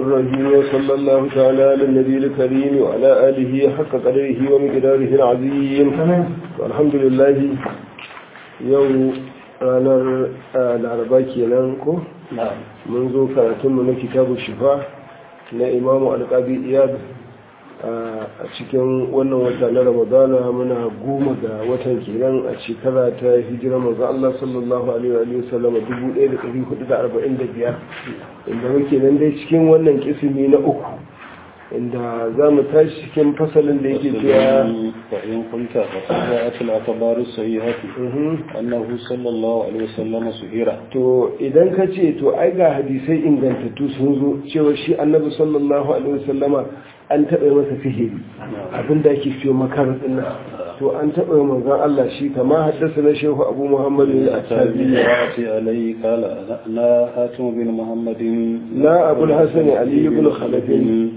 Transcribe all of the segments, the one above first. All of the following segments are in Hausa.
الرحيم وصلى الله تعالى على النبي الكريم وعلى آله حق قدره ومقداره العظيم والحمد لله يوم ranar laraba kenan ko mun zo karatunmu na kitabu shifa na imamu alƙabi iyad a cikin wannan wata na ramadana muna goma ga watan kenan a shekara ta hijira manzo Allah sallallahu alaihi wa sallam 1445 inda muke nan dai cikin wannan kisimi na uku inda za mu tashi cikin fasalin da yake cewa فإن قلت فقد الأخبار الصحيحة أنه صلى الله عليه وسلم سهيرا to idan ka ce to ai ga hadisai ingantattu sun zo cewa shi annabi sallallahu alaihi wasallama an taɓa masa sihiri abin da ake fiye makar dinna to an taɓa manzon Allah shi kama haddasa na shehu abu muhammad al-asabi وأتي عليه قال لا هاتم بن محمد لا أبو الحسن علي بن خلف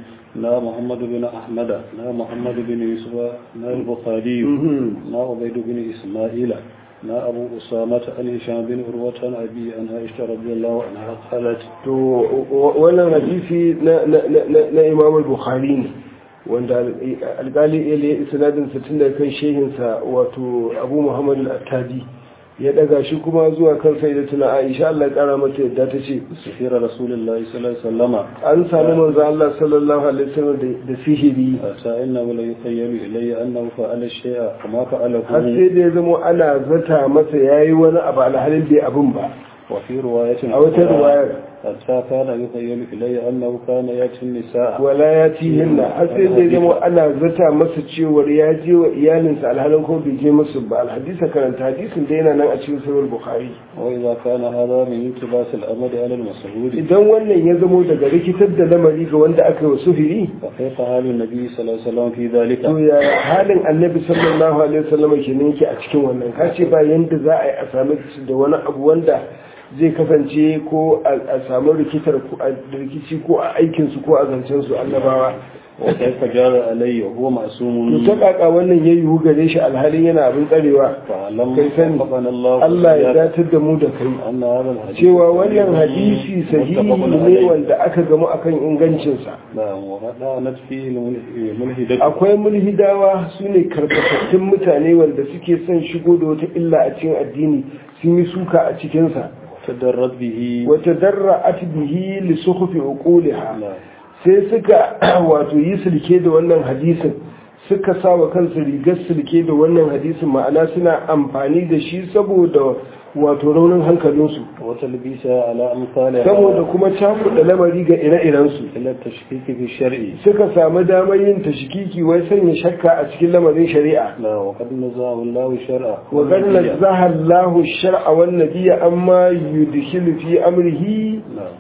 لا محمد بن أحمد لا محمد بن يوسف لا البخاري لا عبيد بن إسماعيل لا أبو أسامة عن هشام بن عروة عن أبي عن عائشة رضي الله عنها قالت to wannan hadisi na na na na Imam al-Bukhari ne wanda alƙali ile isnadin sa tun daga kan shehinsa wato Abu Muhammad al-Attabi ya daga shi kuma zuwa kan sayyidatuna Aisha Allah ya kara mata yadda ta ce سفير رسول الله صلى الله عليه وسلم an sami manzo Allah sallallahu alaihi wasallam da sihiri حتى إنه لا يخيل إلي أنه فعل الشيء وما فعله har sai da ya zama ana zata masa yayi wani abu alhalin bai abun ba وفي رواية a wata ruwayar حتى كان يخيل إلي أنه كان يأتي النساء wala ya tihinna har sai da ya zama ana zata masa cewar ya je wa iyalinsa alhalin ko bai je musu ba alhadisa karanta hadisin da yana nan a cikin sahih bukhari وإذا كان هذا من التباس الأمد على المسعود idan wannan ya zamo daga rikitar da lamari ga wanda aka yi wa suhiri فكيف حال النبي صلى الله عليه وسلم في ذلك to ya halin annabi sallallahu alaihi wasallam kenan yake a cikin wannan ka ce ba yanda za a yi a sami da wani abu wanda zai kasance ko a samu rikitar ko a rikici ko a aikin su ko a zancen su annabawa وكيف جار عليه وهو to معصوم ta kaka wannan ya yiwu gare shi alhalin yana abin tsarewa فعلم kai sani وفقنا الله Allah ya وإياك datar da mu da kai أن هذا الحديث cewa wannan hadisi sahihi متفق ne عليه. wanda aka gamu akan ingancinsa نعم وغدانت فيه الملحدة akwai mulhidawa su ne karkatattun mutane wanda suke son shigo da wata illa a cikin addini sun yi suka a cikinsa تدرت به wata darra bihi li suhufi uquliha نعم sai suka wato yi silke da wannan hadisin suka sa wa kansu rigar silke da wannan hadisin ma'ana suna amfani da shi saboda wato raunin hankalinsu وتلبيسها على أمثالها saboda kuma cakuɗa lamari ga ire-irensu إلى التشكيك في الشرع suka samu damar yin tashikiki wai sanya shakka a cikin lamarin shari'a لا وقد نزاه الله شرعه wa qad nazzaha Allahu ash-shar'a wan nabiyya amma yudkhilu fi amrihi نعم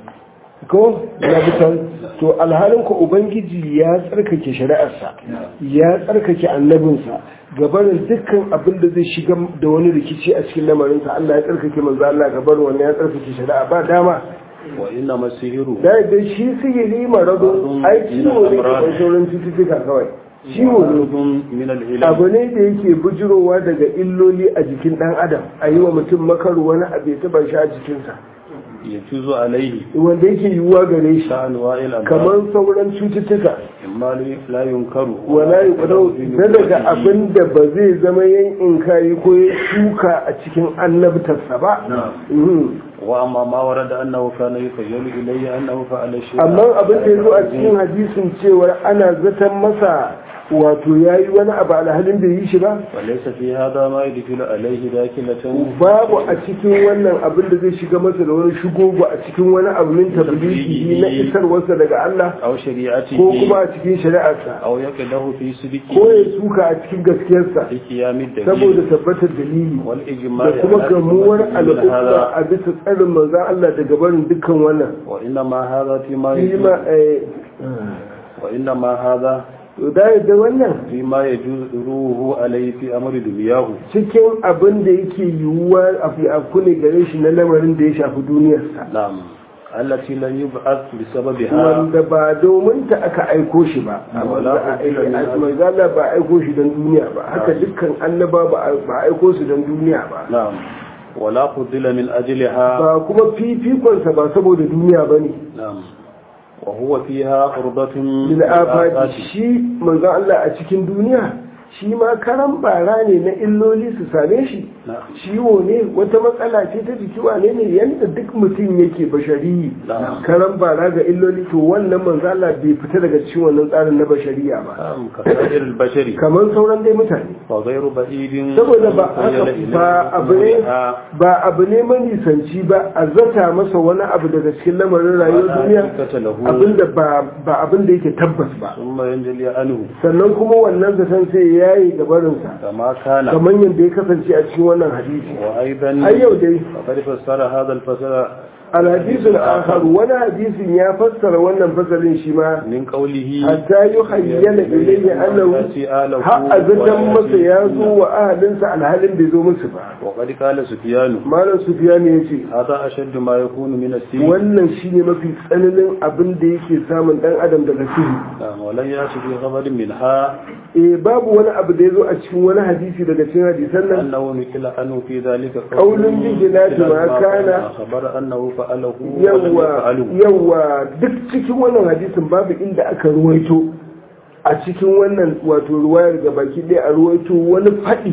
ko nabitan to alhalin ko ubangiji ya tsarkake shari'arsa ya tsarkake annabinsa gabanin dukkan abin da zai shiga da wani rikici a cikin lamarinsa Allah ya tsarkake manzo Allah gabanin wannan ya tsarkake shari'a ba dama وإنما السحر da da shi sihiri marado ai ciwo ne da sauran cututtuka kawai ciwo ne معروف من العلم abu ne da yake bujirowa daga illoli a jikin dan adam a yi wa mutum makaru wani abu ya taba shi a jikinsa يجوز عليه wanda yake yiwuwa gare shi كأنواع الأمراض kamar sauran cututtuka إما لا ينكر wala yi kudau na daga abin da ba zai zama yin inkari ko ya shuka a cikin annabtarsa ba Mhm. وأما ما ورد أنه كان يخيل إلي أنه فعل شيئا amma abin da ya zo a cikin hadisin cewar ana zaton masa wato ya yi wani abu alhalin bai yi shi ba وليس في هذا ما يدخل عليه داخلة babu a cikin wannan abin da zai shiga masa da wani shigo ba a cikin wani abu min tabligi na isarwarsa daga Allah أو شريعته ko kuma a cikin shari'arsa أو يقله في سلكه ko ya suka a cikin gaskiyarsa لقيام الدليل saboda tabbatar dalili والإجماع da kuma على gamuwar حكمة al'umma هذا a bisa tsarin manzan Allah daga barin dukkan wannan وإنما هذا فيما shi يجوز ma eh, وإنما هذا to da yadda wannan فيما يجوز روه عليه في أمر دنياه cikin abin da yake yiwuwa a fi afku ne gare shi na lamarin da ya shafi duniyarsa نعم التي لم يبعث بسببها wanda ba domin ta aka aiko shi ba Wala ujira min mai zala ba aiko shi don duniya ba haka dukkan annaba ba a aiko su don duniya ba نعم ولا فضل من أجلها ba kuma fifikonsa ba saboda duniya ba ne نعم وهو فيها قربة lil afati shi manzo Allah a cikin duniya shi ma karan bara ne na illoli su same shi نعم ciwo ne wata matsala ce ta jiki wane ne yanda duk mutum yake bashari نعم karan bara ga illoli to wannan manzo Allah bai fita daga cikin wannan tsarin na bashariya ba نعم كسائر البشر kamar sauran dai mutane وغير بعيد saboda ba خيل haka إليه ba abu ne أمورها ba abu ne manisanci ba a zata masa wani abu daga cikin lamarin rayuwar duniya حقيقة له abinda ba ba abinda yake tabbas ba ثم ينجلي عنه sannan kuma wannan zaton sai ya yi gabarinsa كما كان kamar yadda ya kasance a cikin wannan hadisi وأيضا har yau dai فقد فسر هذا الفصل alhadisul akhar wani hadisin ya fassara wannan fasalin shi ma من قوله hatta yuhayyala ilayhi annahu يأتي آله har azatan masa ويأتي ya zo wa ahalinsa alhalin bai zo musu ba وقد قال سفيان malam sufyan ya ce هذا أشد ما يكون من السيء wannan shine mafi tsananin abin da yake samun dan adam daga sihiri نعم ولن يأتي في خبر منها eh babu wani abu da ya zo a cikin wani hadisi daga cikin hadisan nan أنه نقل عنه في ذلك قول بخلاف ما كان خبر أنه فعله ولم yawa يفعله yawa duk cikin wannan hadisin babu inda aka ruwaito a cikin wannan wato ruwayar ga baki ɗaya a ruwaito wani faɗi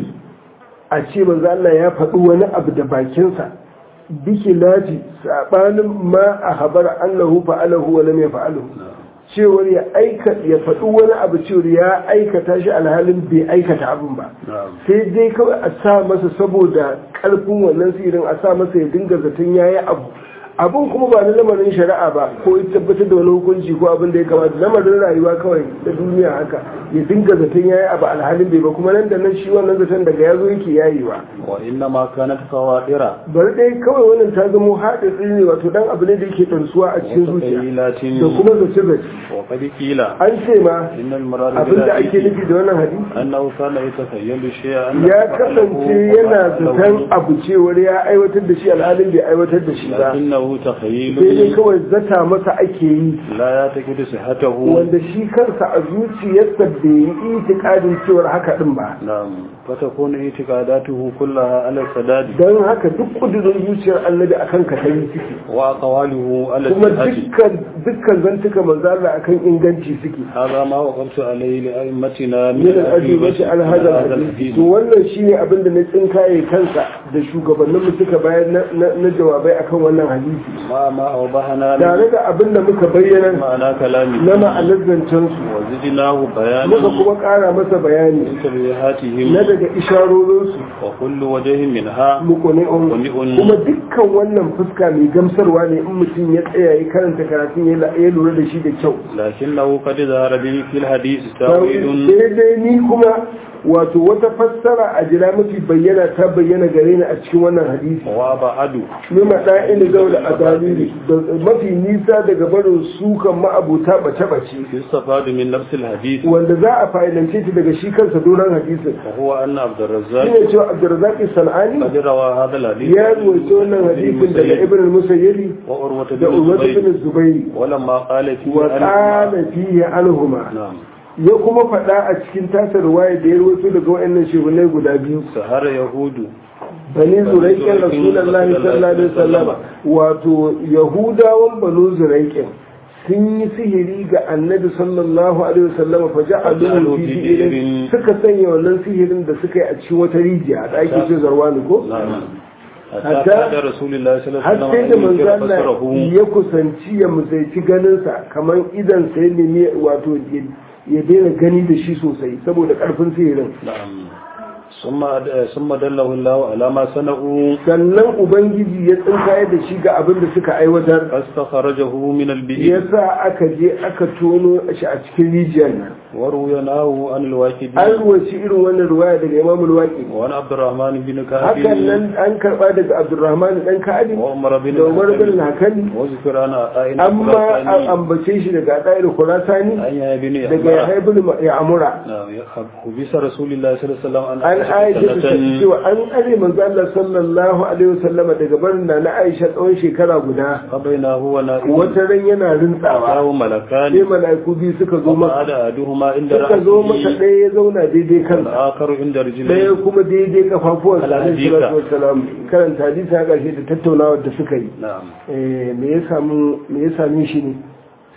a ce manzo Allah ya faɗi wani abu da bakinsa biki lati sabanin ma a habar annahu fa'alahu wa lam yaf'alahu cewar ya aika ya faɗi wani abu cewar ya aikata shi alhalin bai aikata abin ba نعم sai dai kawai a sa masa saboda ƙarfin wannan sirin a sa masa ya dinga zaton ya yi abu abin kuma ba na lamarin shari'a ba ko ya tabbatar da wani hukunci ko abin da ya kamata lamarin rayuwa kawai ta duniya haka ya dinga zaton ya yi abu alhalin bai ba kuma nan da nan shi wannan zaton daga ya zo yake yayewa وإنما كانت قوادر bari dai kawai wannan ta zamo haɗin tsini wato dan abu ne da yake ɗansuwa a cikin zuciya وتخيلات da kuma zace zace وقد قيل an ce ma إن المراد abin da ake بالحديث nufi da wannan hadisi أنه كان يتخيل شيئا ya kasance yana zaton abu cewar ya aiwatar da shi alhalin bai aiwatar da shi ba لكنه sai dai تخيل kawai zata masa ake yi لا يعتقد صحته wanda shi kansa a zuciyarsa bai yi itikadin cewar haka din ba نعم فتكون اعتقاداته كلها على السداد don haka duk kudurin zuciyar annabi akan ka ta yi ciki وأقواله على kuma الصحة dukkan dukkan zantuka manzo Allah akan inganci suke هذا ما وقفت عليه لأئمتنا min al-ajibati al hadha al-hadith to wannan shine abin da na tsinkaye kansa da shugabannin mu suka bayar na- na na jawabai akan wannan hadisi ما ما أوضحنا tare da abin da muka bayyana معنى كلامه na ma'anar zancen su وزدناه muka بيانا kuma ƙara masa bayani من تبعاتهم na daga isharorinsu وكل وجه منها mukuni'un Muni'un. kuma dukkan wannan fuska mai gamsarwa ne in mutum ya tsaya ya karanta karatun ya la- ya lura da shi da kyau لكنه قد ظهر به في الحديث sai تأويل dai ni kuma wato wata fassara a jira mafi bayyana ta bayyana gare ni a cikin wannan hadisi وأبعد mima ɗa'ini zaula a dalili da mafi nisa daga barin sukan ma'abuta bace-bace يستفاد من نفس الحديث wanda za a fa'ilance ta daga shi kansa doron hadisin وهو أن عبد الرزاق shine cewa abdurrazak sanani قد روى هذا الحديث ya ruwaito wannan hadisin daga ibn al-musayyib وأروة da بن urwatu الزبير bin zubairi ولما قال فيه wa أن- qala fihi anhuma نعم ya kuma faɗa a cikin tasar ruwaya da ya rawaito daga wayannan shehunai guda biyu سهر يهود bani zuraikin rasulullahi sallallahu alaihi wasallam wato yahudawan banu zuraikin sun yi sihiri ga annabi sallallahu alaihi wasallam fa ja'aluhu fi bi'rin suka sanya wannan sihirin da suka yi a cikin wata rijiya da ake ce zarwani ko نعم حتى حتى- كاد رسول الله صلى الله har عليه sai da وسلم أن manzo ينكر Allah بصره ya kusanci ya musaici ganinsa kamar idan sai nemi wato ya daina gani da shi sosai saboda karfin sihirin نعم ثم ثم دله الله على ما صنعوا sannan ubangiji ya tsinkaye da shi ga abin da suka aiwatar فاستخرجه من ya البئر sa aka je aka tono shi a cikin rijiyar nan وروي ناه عن الواكد an ruwaci irin wannan ruwaya daga imam al-waqi وعن عبد الرحمن بن hakan كعب nan an karba daga abdurrahman dan ka'adi وعمر بن da umar bin الحكم hakali وذكر عن عائل amma an ambace shi daga dair khurasani عن يحيى بن daga يعمر yahya bin ya'mura نعم حبس رسول الله صلى الله عليه وسلم عن an aisha ta سنة cewa an are manzo Allah sallallahu alaihi wasallama daga barin na na Aisha tsawon shekara guda فبينه هو نائم wata ran yana rintsawa أتاه sai ملكان mala'iku biyu suka zo masa وقعد أحدهما عند suka zo masa رأسه ɗaya ya zauna daidai kansa والآخر عند ɗaya رجليه kuma daidai kafafuwan sa alaihi Al-hadisa. salatu wassalam karanta hadisi a ƙarshe da tattaunawar da suka yi نعم Eh, me ya samu me ya same shi ne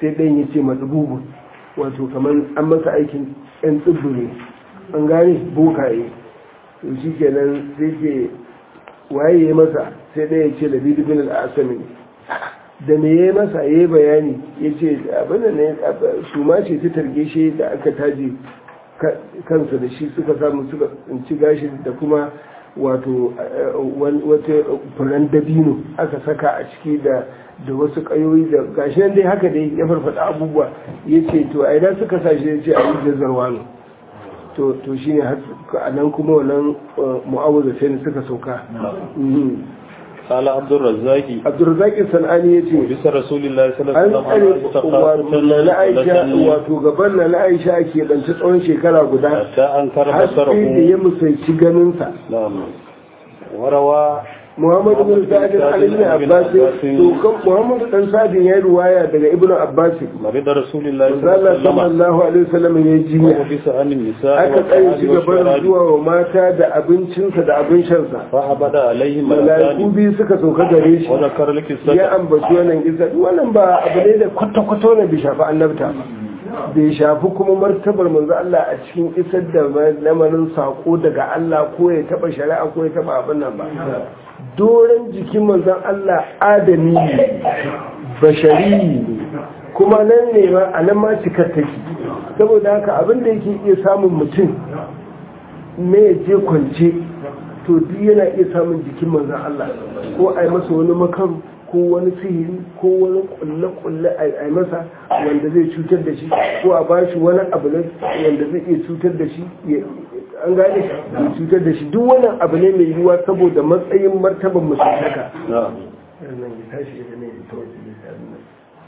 sai ɗayan ya ce matsububu wato kamar an masa aikin yan tsibbu ne an gane bokaye to shi kenan sai ce waye ya masa sai ɗaya ya ce da bin al'asami da me ya masa ya yi bayani ya ce abin da ne suma ce ta targe shi da aka taje kansa da shi suka samu suka tsinci gashi da kuma wato wata furen dabino aka saka a ciki da da wasu kayoyi da gashi nan dai haka dai ya farfada abubuwa ya ce to a idan suka sa shi ya ce a yi jazzarwa ne to to shine a nan kuma wannan mu'awuza sai suka sauka قال عبد الرزاق عبد الرزاق الصنعاني yace bisa rasulullahi an sallallahu alaihi tsare na Aisha wato gaban na Aisha ake danci tsawon shekara guda hatta an kara har sai da basarahu ya musanci ganin sa na'am warawa Muhammad bin Sa'id Ali ibn Abbas to kan Muhammad dan Sa'id ya yi ruwaya daga Ibn Abbas marid rasulullahi Allah sallallahu alaihi wasallam sallallahu alaihi wasallam ya jinya wa bisa an nisa aka tsaye shi gaban zuwa wa mata da abincinsa da abin shansa fa abada alaihi malaiku malakani biyu suka sauka gare shi wa zakara laki ya sadaka ambaci wannan kisa wannan ba abu ne da kwata-kwata wannan bai shafi annabta ba bai shafi kuma martabar manzo Allah a cikin isar da lamarin sako daga Allah ko ya taba shari'a ko ya taba abin nan ba doren jikin manzon Allah adami ne bashari ne kuma nan ne ma a nan ma cikar take saboda haka abin da yake iya samun mutum me ya je kwance to duk yana iya samun jikin manzon Allah ko a yi masa wani makaru ko wani sihiri ko wani kulle-kulle a yi masa wanda zai cutar da shi ko a ba shi wani abu ne wanda zai iya cutar da shi ya- an gane ya cutar da shi duk wannan abu ne mai yiwuwa saboda matsayin martaban musulmaka na'am ya tashi ya ne ya fito waje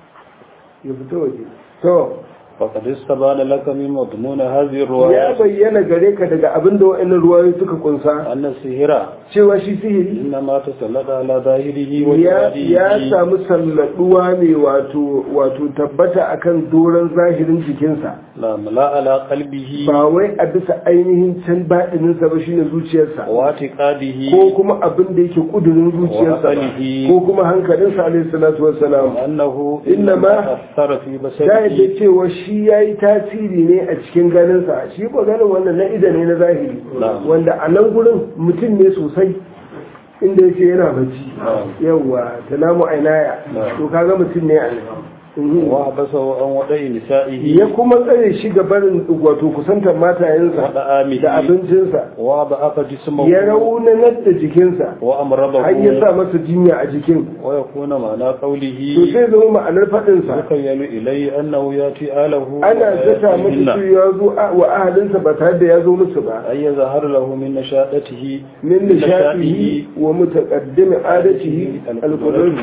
ya fito waje to faqad istabana laka min madmun hadhihi ya ar-riwayat bayyana gare ka daga abin da wa'annan ruwayoyi suka kunsa anna sihira cewa shi sihiri إنما تسلط على ظاهره ya ya وجهاده samu salladuwa ne wato wato tabbata akan doron zahirin jikinsa نعم لا على قلبه ba wai a bisa ainihin can baɗininsa ba shine zuciyarsa واعتقاده ko kuma abin da yake kudurin zuciyarsa ba, وعقله. ko kuma hankalinsa alaihi salatu wassalam وأنه إنما أثر في ta بصره yadda cewa shi ya yi tasiri ne a cikin ganinsa shi ko ganin wannan na ida ne na zahiri Na'am. wanda a nan gurin mutum ne sosai inda yake yana bacci Na'am. yawwa ta namu ainaya Na'am. to kaga mutum ne a nan Mhm. وحبسه عن وضع نسائه ya kuma tsare shi ga barin wato kusantar matayensa وطعامه da abincinsa وضعف جسمه ya raunanar da jikinsa وأمرضه har ya sa masa jinya a jikin ويكون معنى قوله to sai zama ma'anar faɗinsa يخيل إليه أنه يأتي آله ana zata masa ويأتيهن. su ya zo a- wa ahalinsa ba tare da ya zo musu ba أن يظهر له من نشاطته من نشاطه ومتقدم عادته القدر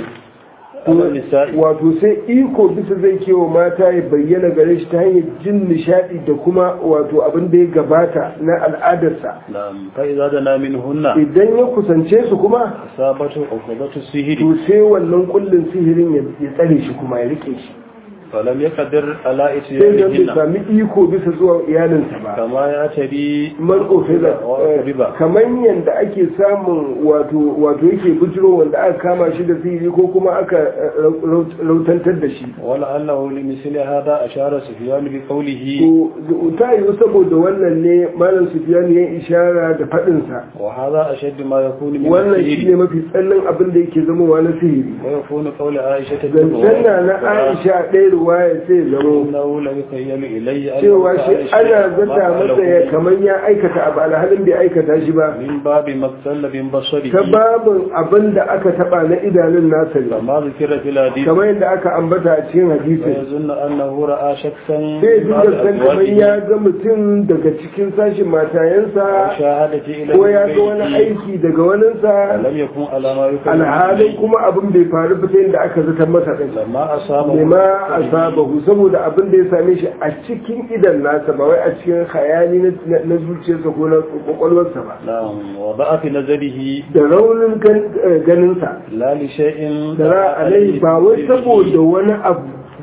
على النساء wato sai iko bisa zai kewa mata ya bayyana gare shi ta hanyar jin nishadi da kuma wato abin da ya gabata na al'adarsa نعم فإذا دنا منهن idan ya kusance su kuma أصابته عقوبة السهر to sai wannan kullin sihirin ya ya tsare shi kuma ya rike shi فلم يقدر على sai don bai إتيانهن sami iko bisa zuwa iyalinsa ba كما يعتري marko fiza riba kamar yadda ake samun wato wato yake bujiro wanda aka kama shi da sihiri ko kuma aka eh, raut- rautantar da shi ولعله لمثل هذا أشار سفيان بقوله to ta yiwu saboda wannan ne malam sufiyan ya ishara da faɗinsa وهذا أشد ما يكون من wannan shi ne السهر mafi tsannin abin da yake zamowa na sihiri ويكون قول عائشة zancen na na aisha ɗaya ruwaya sai zamo إنه لم يخيل إليه أن cewa shi عائشة ana ما zata masa ya فعله kamar ya aikata abu alhalin bai aikata shi ba من باب مقتل من بصره ta babin abin da aka taɓa na idanun nasa ne كما ذكر في الحديث kamar yadda aka ambata a cikin hadisin ويظن أنه رأى شخصا sai بعد dinga san kamar أزواجه ya ga mutum daga cikin sashin matayensa وشاهدت إلى ko ya ga wani بيته aiki daga waninsa لم يكن على ما يكون alhalin kuma abin bai faru ba sai da aka zata masa ɗin لما أصابه lima asabahu saboda abin da ya same shi a cikin idan nasa ba wai a cikin khayali na- na zuciyarsa ko na kwakwalwarsa ba نعم وضع في نظره da raunin gan- eh, ganinsa لا لشيء da ra alai ba wai saboda wani abu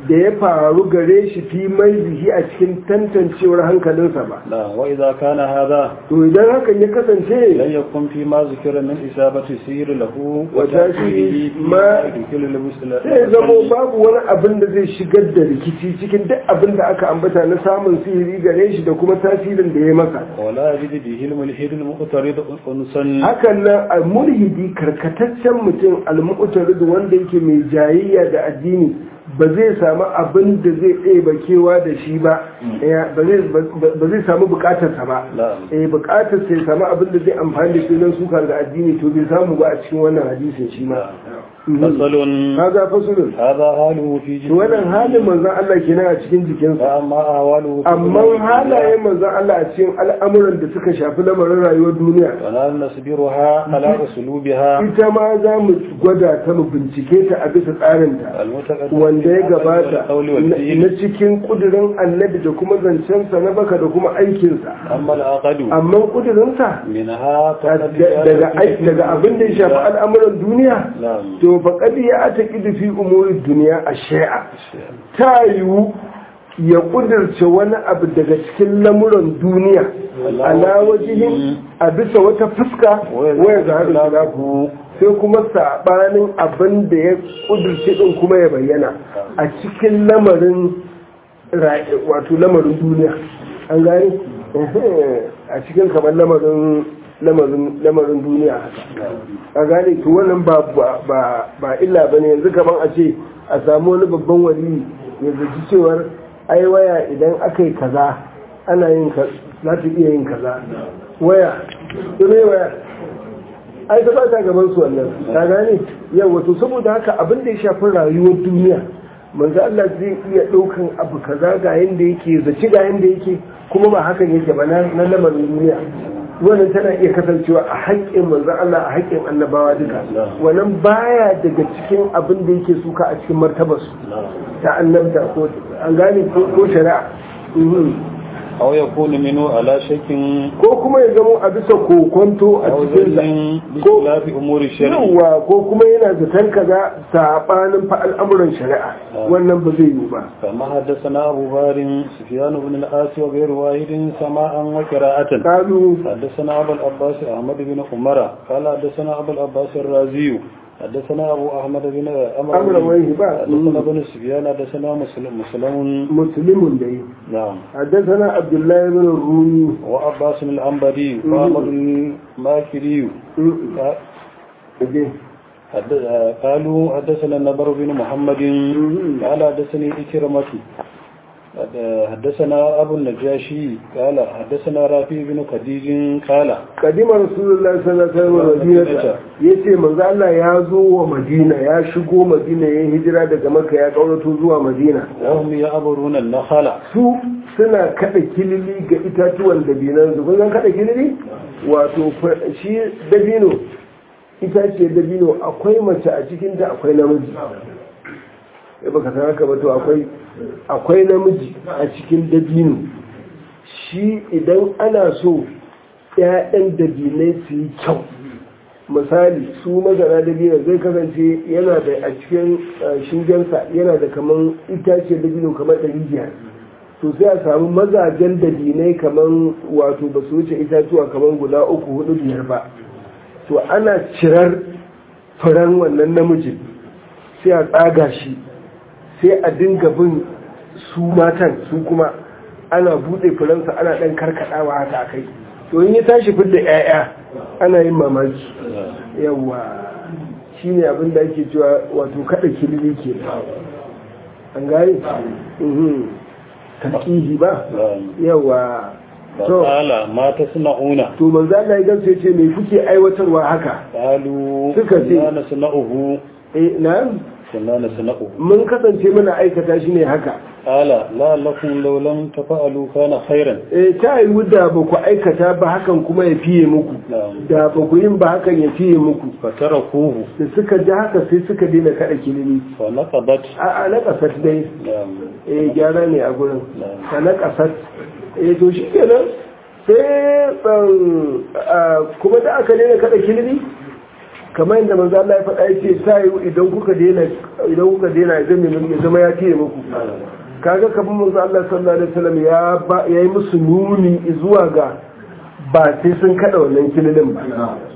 da ya faru gare shi fi mai zihi a cikin tantancewar hankalinsa ba لا وإذا كان هذا to idan hakan ya kasance لن يكن فيما ذكر من إصابة السير له وتأثيره وتأثيره ما- فيما يدخل المسلم sai zamo babu wani abin da zai shigar da rikici cikin duk abin da aka ambata na samun sihiri gare shi da kuma tasirin da ya masa ولا يجد به الملحد المقترض أنسا hakan nan a mulhidi karkataccen mutum al-mu'tarid wanda yake mai jayayya da addini ba zai samu abin da zai ɗeba kewa da shi ba eh, ba zai- ba zai samu bukatarsa ba نعم eh bukatar sai samu abin da zai amfani da shi don suka ga addini to bai samu ba a cikin wannan hadisin shi ma فصل haza fasulun هذا حاله في to wannan halin manzon Allah kenan a cikin jikinsa فأما أهواله في amma halayen manzon Allah a cikin al'amuran da suka shafi lamarin rayuwar duniya ونحن نصبرها على أسلوبها ita ma za mu gwada ta mu bincike ta a bisa tsarinta المتقدم wanda ya في gabata القول na والفعل na cikin kudirin annabi da kuma zancensa na baka da kuma aikinsa أما العقد amma kudirinsa منها daga daga abin da ya shafi al'amuran duniya نعم to faƙad ya ta fi umurin duniya a shai'a ta yiwu ya ƙudurce wani abu daga cikin lamuran duniya ala wajihin a bisa wata fuska waya ga haɗin khilafu sai kuma saɓanin abin da ya ƙudurce ɗin kuma ya bayyana a cikin lamarin ra- wato lamarin duniya an gani a cikin kamar lamarin lamarin lamarin duniya haka a gane to wannan ba ba ba illa bane yanzu kaman a ce a samu wani babban wali ya zaci cewar ai waya idan aka yi kaza ana yin ka za ta iya yin kaza waya to me waya ai ta ba ta gaban su wannan ka gane yawa to saboda haka abin da ya shafi rayuwar duniya manzo Allah zai iya ɗaukan abu kaza ga yanda yake zaci ga yanda yake kuma ba hakan yake ba na na lamarin duniya wannan tana iya kasancewa a haƙƙin manzo Allah a haƙƙin annabawa duka wannan baya daga cikin abin da yake suka a cikin martabarsu ta annabta ko an gane ko ko shari'a Mhm. أو يكون منه على شك ko kuma ya zama a bisa kokonto a أو cikin ظن ko بخلاف أمور الشرع yawa ko kuma yana zaton kaza sabanin fa al'amuran shari'a wannan ba zai yi ba كما حدثنا أبو بار سفيان بن الآس وغير واحد سماعا وقراءة kalu حدثنا أبو العباس أحمد بن عمر قال حدثنا أبو العباس الرازي حدثنا أبو أحمد بن أمر أمر ويه بقى. حدثنا بن سفيان حدثنا مسلم مسلم muslimun dai نعم حدثنا عبد الله بن الرومي وعباس الأنبري وأحمد الماكري dai حد- قالوا حدثنا النبر بن محمد قال حدثني إكرمة حد- حدثنا أبو النجاشي قال حدثنا رافي بن خديج قال kadima rasulullah sallallahu alaihi wasallam yace manzo Allah ya zo wa Madina ya shigo Madina ya hijira daga Makka ya kaurato zuwa Madina وهم يعبرون النخل su suna kada kilili ga itatuwan dabinan su kun san kada kilili wato fa- shi dabino itace dabino akwai mace a cikin ta akwai namiji ya baka san haka ba to akwai akwai namiji a cikin dabino shi idan ana so ‘ya'yan dabinai su yi kyau misali su mazana dabino zai kasance yana da a cikin eh, shingensa yana da kaman itace dabino kamar ɗari biyar to sai a samu mazajen dabinai kaman wato ba su wuce itatuwa kaman guda uku hudu biyar ba to ana cirar furen wannan namijin sai a tsaga shi sai a dinga bin su matan su kuma ana buɗe furensa ana ɗan karkaɗawa haka a kai to in ya tashi fidda 'ya'ya ana yin mamaki yawa shi ne abin da ake cewa wato kada kilili ke an gane tarkihi ba yawa to قال ما تصنعون to manzo Allah ya gamsu yace me kuke aiwatarwa haka قالوا Suka ce- كنا نصنعه eh na كنا نصنعه mun kasance muna aikata shi ne haka قال لا لكم لو لم تفعلوا كان خيرا eh ta yi da ba ku aikata ba hakan kuma ya fiye muku نعم da ba ku yin ba hakan ya fiye muku فتركوه da suka ji haka sai suka daina kada kilimi فنقضت a a na kasar dai نعم eh gyara ne a gurin نعم a na kasar eh to shi kenan sai ban a, kuma da aka daina kada kilimi kamar yadda manzo Allah ya faɗa yace sai idan kuka daina idan kuka daina idan mai ya zama ya tiye muku kaga kamar manzo Allah sallallahu alaihi wasallam ya ya yi musu nuni zuwa ga ba sai sun kada wannan kililin ba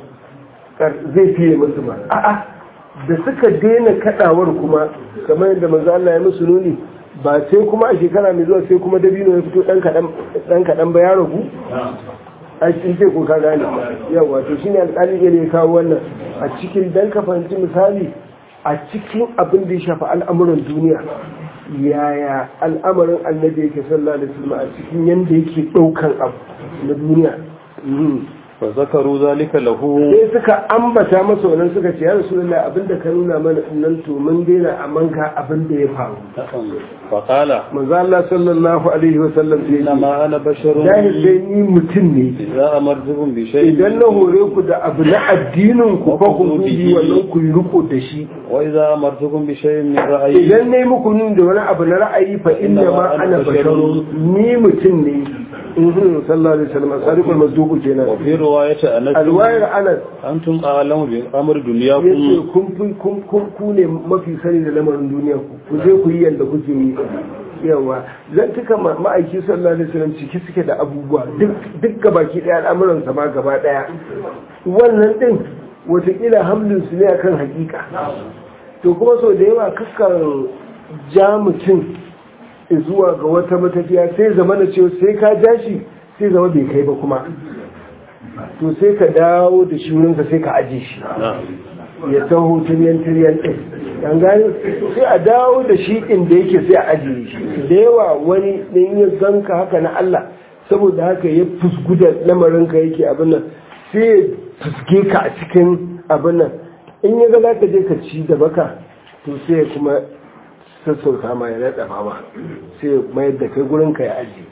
zai fiye musu ba a'a da suka daina kadawar kuma kamar yadda manzo Allah ya musu nuni ba sai kuma a shekara mai zuwa sai kuma dabino ya fito dan kadan dan kadan ba ya ragu a cikin sai ko ka gane yawa to shine alƙali ne ya kawo wannan a cikin dan ka fahimci misali a cikin abin da ya shafi al'amuran duniya yaya al'amarin annabi yake sallallahu alaihi wasallam a cikin yanda yake daukan abu na duniya fa zakaru zalika lahu sai suka ambata masa wannan suka ce ya rasulullahi abinda ka nuna mana nan to mun daina amma ga abin da ya faru fa qala manzo Allah sallallahu alaihi wasallam sai inna ma ana basharun jahil dai ni mutum ne idza amartukum bi shay'in idan na hore ku da abu na addinin ku fa ku bi wannan ku yi riko da shi wa idza amartukum bi shay'in min ra'yi idan nayi muku nun da wani abu na ra'ayi fa inna ma ana basharun ni mutum ne in sallallahu alaihi wasallam sadiqul masduq kenan wa fi riwayati anas alwayar anas antum a'lamu bi amr yace dunyakum kun fi kun kun ku ne mafi sani da lamarin duniya ku ku je ku yi yanda kuke yi yawa zan tuka ma- ma'aiki sallallahu alaihi wasallam ciki suke da abubuwa duk duk gabaki daya al'amuran sa ma gaba daya wannan din watakila hamlin su ne akan hakika to kuma sau da yawa kakkan ja mutum zuwa ga wata matafiya sai zama na cewa sai ka ja shi sai zama bai kai ba kuma to sai ka dawo da shi wurinka sai ka aje shi ya taho tiryan tiryan ɗin yan gani sai a dawo da shi inda yake sai a ajiye shi da yawa wani ɗin ya ganka haka na Allah saboda haka ya fusgu da lamarinka yake abin nan sai ya fuske ka a cikin abin nan in ya ga za ka je ka ci da baka to sai ya kuma sassauta ma ya naɗa ma sai ya mayar da kai gurinka ya ajiye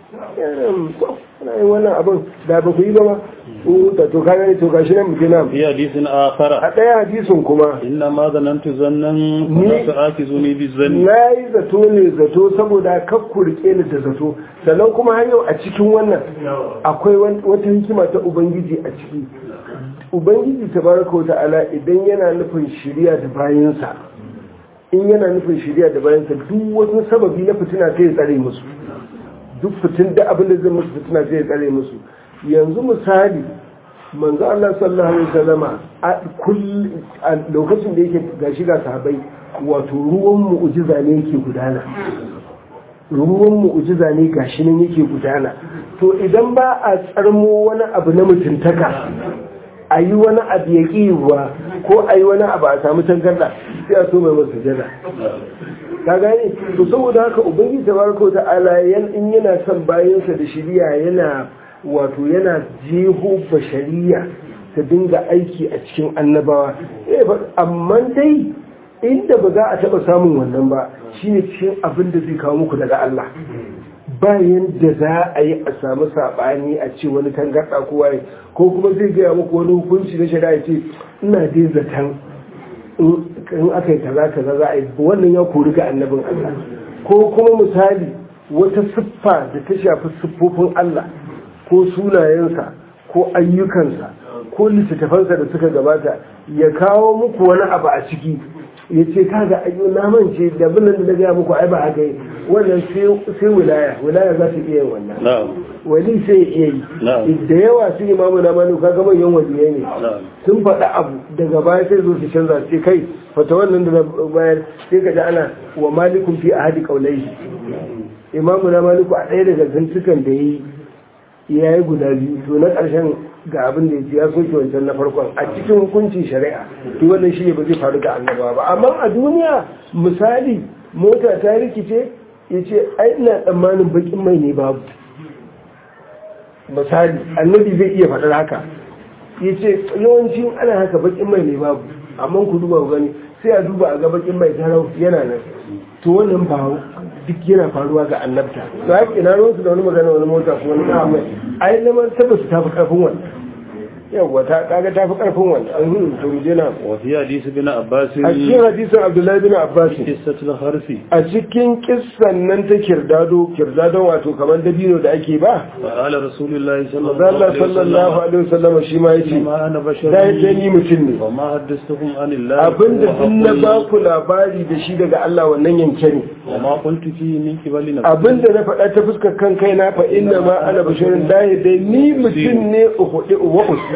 ana yin wannan abin da ba ku yi ba ma da to ka gani to gashi nan muke nan fi hadisin akhara a ɗaya hadisin kuma inna ma zanantu zannan Ni- la tu'akizuni bi zanni na yi zato ne zato saboda kakku rike ni da zato sannan kuma har yau a cikin wannan akwai wan- wata hikima ta ubangiji a ciki ubangiji tabaraka wa ta'ala idan yana nufin shiriya da bayansa in yana nufin shiriya da bayansa duk wasu sababi na fitina sai ya tsare musu duk fitin da abin da zai musu fitina sai ya tsare musu yanzu misali manzo Allah sallallahu alaihi wasallama a kull a lokacin da yake gashi ga sahabbai wato ruwan mu'jiza ne yake gudana ruwan mu'jiza ne gashi nan yake gudana to idan ba a tsarmo wani abu na mutuntaka a yi wani abu ya ƙiwa ko a yi wani abu a samu tangarda sai a so mai masa jada ka gane to saboda haka ubangiji tabaraka wa ta'ala yan in yana son bayansa da shiriya yana wato yana jeho bashariya ta dinga aiki a cikin annabawa Eh, ba- amma dai inda ba za a taba samun wannan ba shine cikin abin da zai kawo muku daga Allah bayan da za a yi a samu saɓani a ce wani tangarɗa ko waye ko kuma zai gaya muku wani hukunci na shari'a ce ina dai zaton in aka yi kaza kaza za a yi wannan ya kori ga annabin Allah ko kuma misali wata siffa da ta shafi siffofin Allah ko sunayensa ko ayyukansa ko littattafansa da suka gabata ya kawo muku wani abu a ciki ya ce kaga ayyo na mance da abin da na gaya muku ai ba haka yi wannan sai wilaya wilaya za ta iya yin wannan na'am wali sai ya iya yi Na'am. da yawa su imamu na manu kaga manyan waliyai ne na'am sun faɗi abu daga baya sai zo su canza sai kai fata wannan da na bayar sai ka ji ana wa malikun fi a hadi kaulai imamu na maliku a ɗaya daga zantukan da ya yi ya yi guda biyu to na ƙarshen ga abin da ya ce ya soke wancan na farkon a cikin hukuncin shari'a to wannan shi ne ba zai faru ga annabawa ba amma a duniya misali mota ta rikice ya ce ai ina tsammanin bakin mai ne babu misali annabi zai iya faɗar haka ya ce yawancin ana haka bakin mai ne babu amma ku duba ku gani sai a duba a ga bakin mai tarau yana nan to wannan ba duk yana faruwa ga annabta to haka ina ruwan su da wani magana wani mota ko wani kawo mai ai lamar tabbas ta fi karfin wannan yawa ta kaga tafi karfin wannan an hin to mu je na وفي حديث ابن عباس a cikin hadisin Abdullahi bin Abbas قصة الحرث a cikin kissan nan ta kirdado kirdado wato kamar dabino da ake ba فقال رسول الله صلى الله Allah عليه sallallahu وسلم alaihi wasallam shi ma yace ما أنا بشر da yake ni mutum ne وما حدثتكم عن الله abinda duk na وأقول ba ku labari da shi daga Allah wannan yanke ne وما قلت فيه من قبل نفسي abinda na faɗa ta fuskar kan kai na fa inna ma ana bashirin lahi dai ni mutum ne uhuɗi uwa usu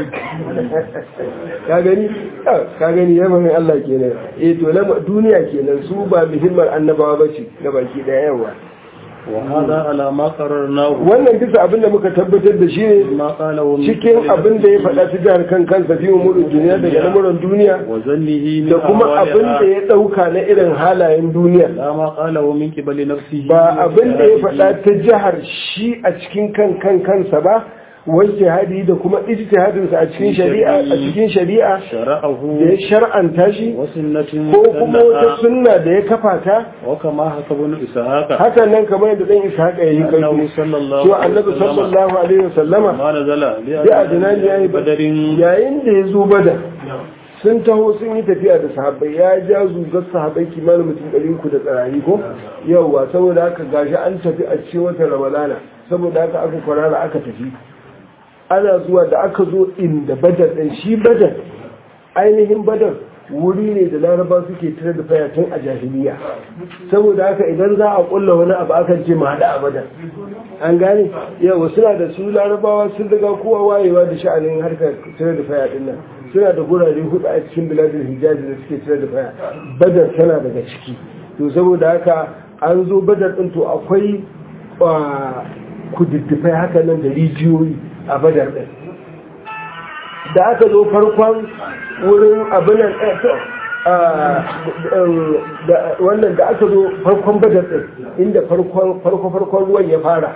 ka gani Ah, ka gani ya mai Allah kenan eh to na duniya kenan su ba muhimmar annabawa ba ce ga baki daya yawa وهذا على ما قررناه wannan bisa abin da muka tabbatar da shi ne ما قاله من cikin قبل abin da ya faɗa ta jihar kan kansa fi umurin duniya daga lamuran duniya وظنه من da kuma abin da أحوالها ya ɗauka na irin halayen duniya لا ما قاله من قبل نفسه ba abin da ya faɗa ta jihar shi a cikin kan kan kansa ba wanke hadi da kuma ijtihadinsa a cikin shari'a a cikin shari'a شرعه da ya shar'anta shi وسنة ko kuma wata سنها sunna da ya kafa ta وكما حكى ابن إسحاق hakan nan kamar yadda dan Ishaq ya yi أنه kai صلى الله cewa عليه annabi وسلم sallallahu alaihi wasallama ما نزل ya adinan ya yi بدر yayin da ya zo bada sun taho sun yi tafiya da sahabbai ya ja zugar sahabbai kimanin mutum ɗari uku da tsarari ko yauwa saboda haka gashi an tafi a cikin watan ramadana saboda haka aka kwarara aka tafi ana zuwa da aka zo inda badar ɗin shi badar ainihin badar wuri ne da laraba suke tare da faya tun a jahiliya saboda haka idan za a kulla wani abu akan ce mu haɗa a badar an gane yawa suna da su larabawa sun riga kowa wayewa da sha'anin harkar tare da faya ɗin nan suna da gurare hudu a cikin biladin hijazi da suke tare da faya badar tana daga ciki to saboda haka an zo badar ɗin to akwai kududdufai haka nan da rijiyoyi a badar ɗin da aka zo farkon wurin abinan wannan da aka zo farkon badar ɗin inda farko-farkon ruwan ya fara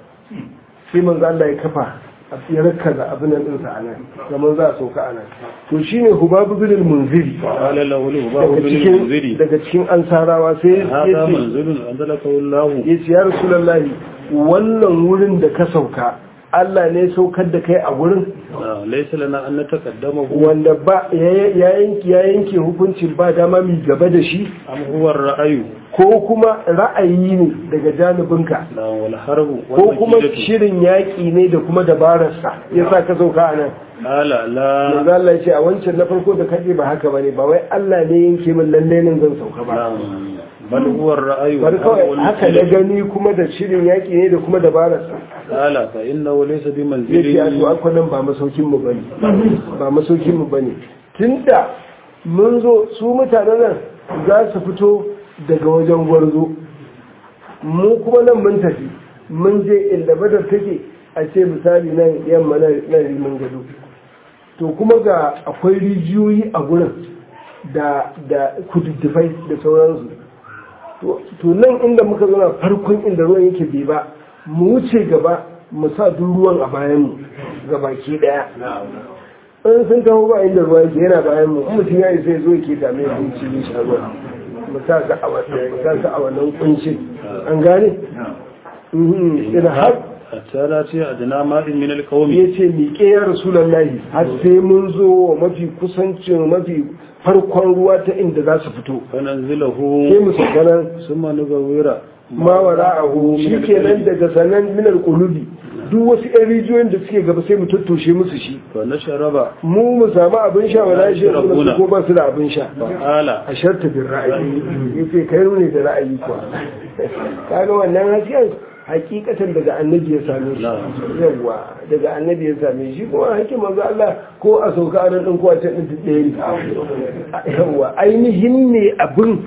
sai manzo Allah ya kafa ya rakaza abinan ɗinsa a nan zaman za a sauka a nan to shi ne hubabu binin munziri قال له الهباب بن المنذري daga cikin ansarawa sai هذا ya ce منزل أنزلك الله ya ce ya rasulallahi wannan wurin da ka sauka Allah ne saukar da kai a wurin آه، ليس لنا أن نتقدمه wanda ba ya yanki ya yanke hukuncin ba dama mai gaba da shi أم هو الرأي ko kuma ra'ayi ne daga janibinka لا والحرب ko kuma والمكيدة shirin yaƙi ne da kuma dabararsa ya sa ka sauka a nan قال لا manzo Allah ya ce a wancan na farko da kaje ba haka bane ba wai Allah ne yanke min lalle nan zan sauka ba لا بل هو الرأي bari والحرب kawai haka na والمكيدة gani kuma da shirin yaƙi ne da kuma dabararsa قال فإنه ليس ya ce a to بمنزل akwai nan ba masaukin mu bane ba masaukin mu bane tunda mun zo su mutanen nan za su fito daga wajen gwarzo mu kuma nan mun tafi mun je inda badar take a ce misali nan yamma na na rimin gado to kuma ga akwai rijiyoyi a gurin da da kududdufai da sauransu to to nan inda muka zauna farkon inda ruwan yake bai ba mu wuce gaba mu sa duk ruwan a bayan mu ga baki daya in sun taho ba inda ruwa yake yana bayan mu in mutum ya yi sai zo yake dame ya kunci ne sha ruwa mu sa ka a wannan mu sa ka a wannan kuncin an gane Mhm, ina har حتى لا أدنى ماء من القوم ya ce miƙe ya rasulallahi har sai mun zo wa mafi kusancin mafi farkon ruwa ta inda za su fito فننزله sai mu sauka nan ثم نغوير ma wara'ahu shi kenan daga sanan minar kulubi duk wasu yan rijiyoyin da suke gaba sai mu tattoshe musu shi فنشرب mu mu samu abin sha wala shi su su ko ba su da abin sha فقال a sharta bin ra'ayi yace kai ne da ra'ayi kuwa kaga wannan hasken hakikatan daga annabi ya same shi yawa daga annabi ya same shi kuma hakim manzo Allah ko a sauka a nan din ko a can din ɗaya ne yawa ainihin ne abin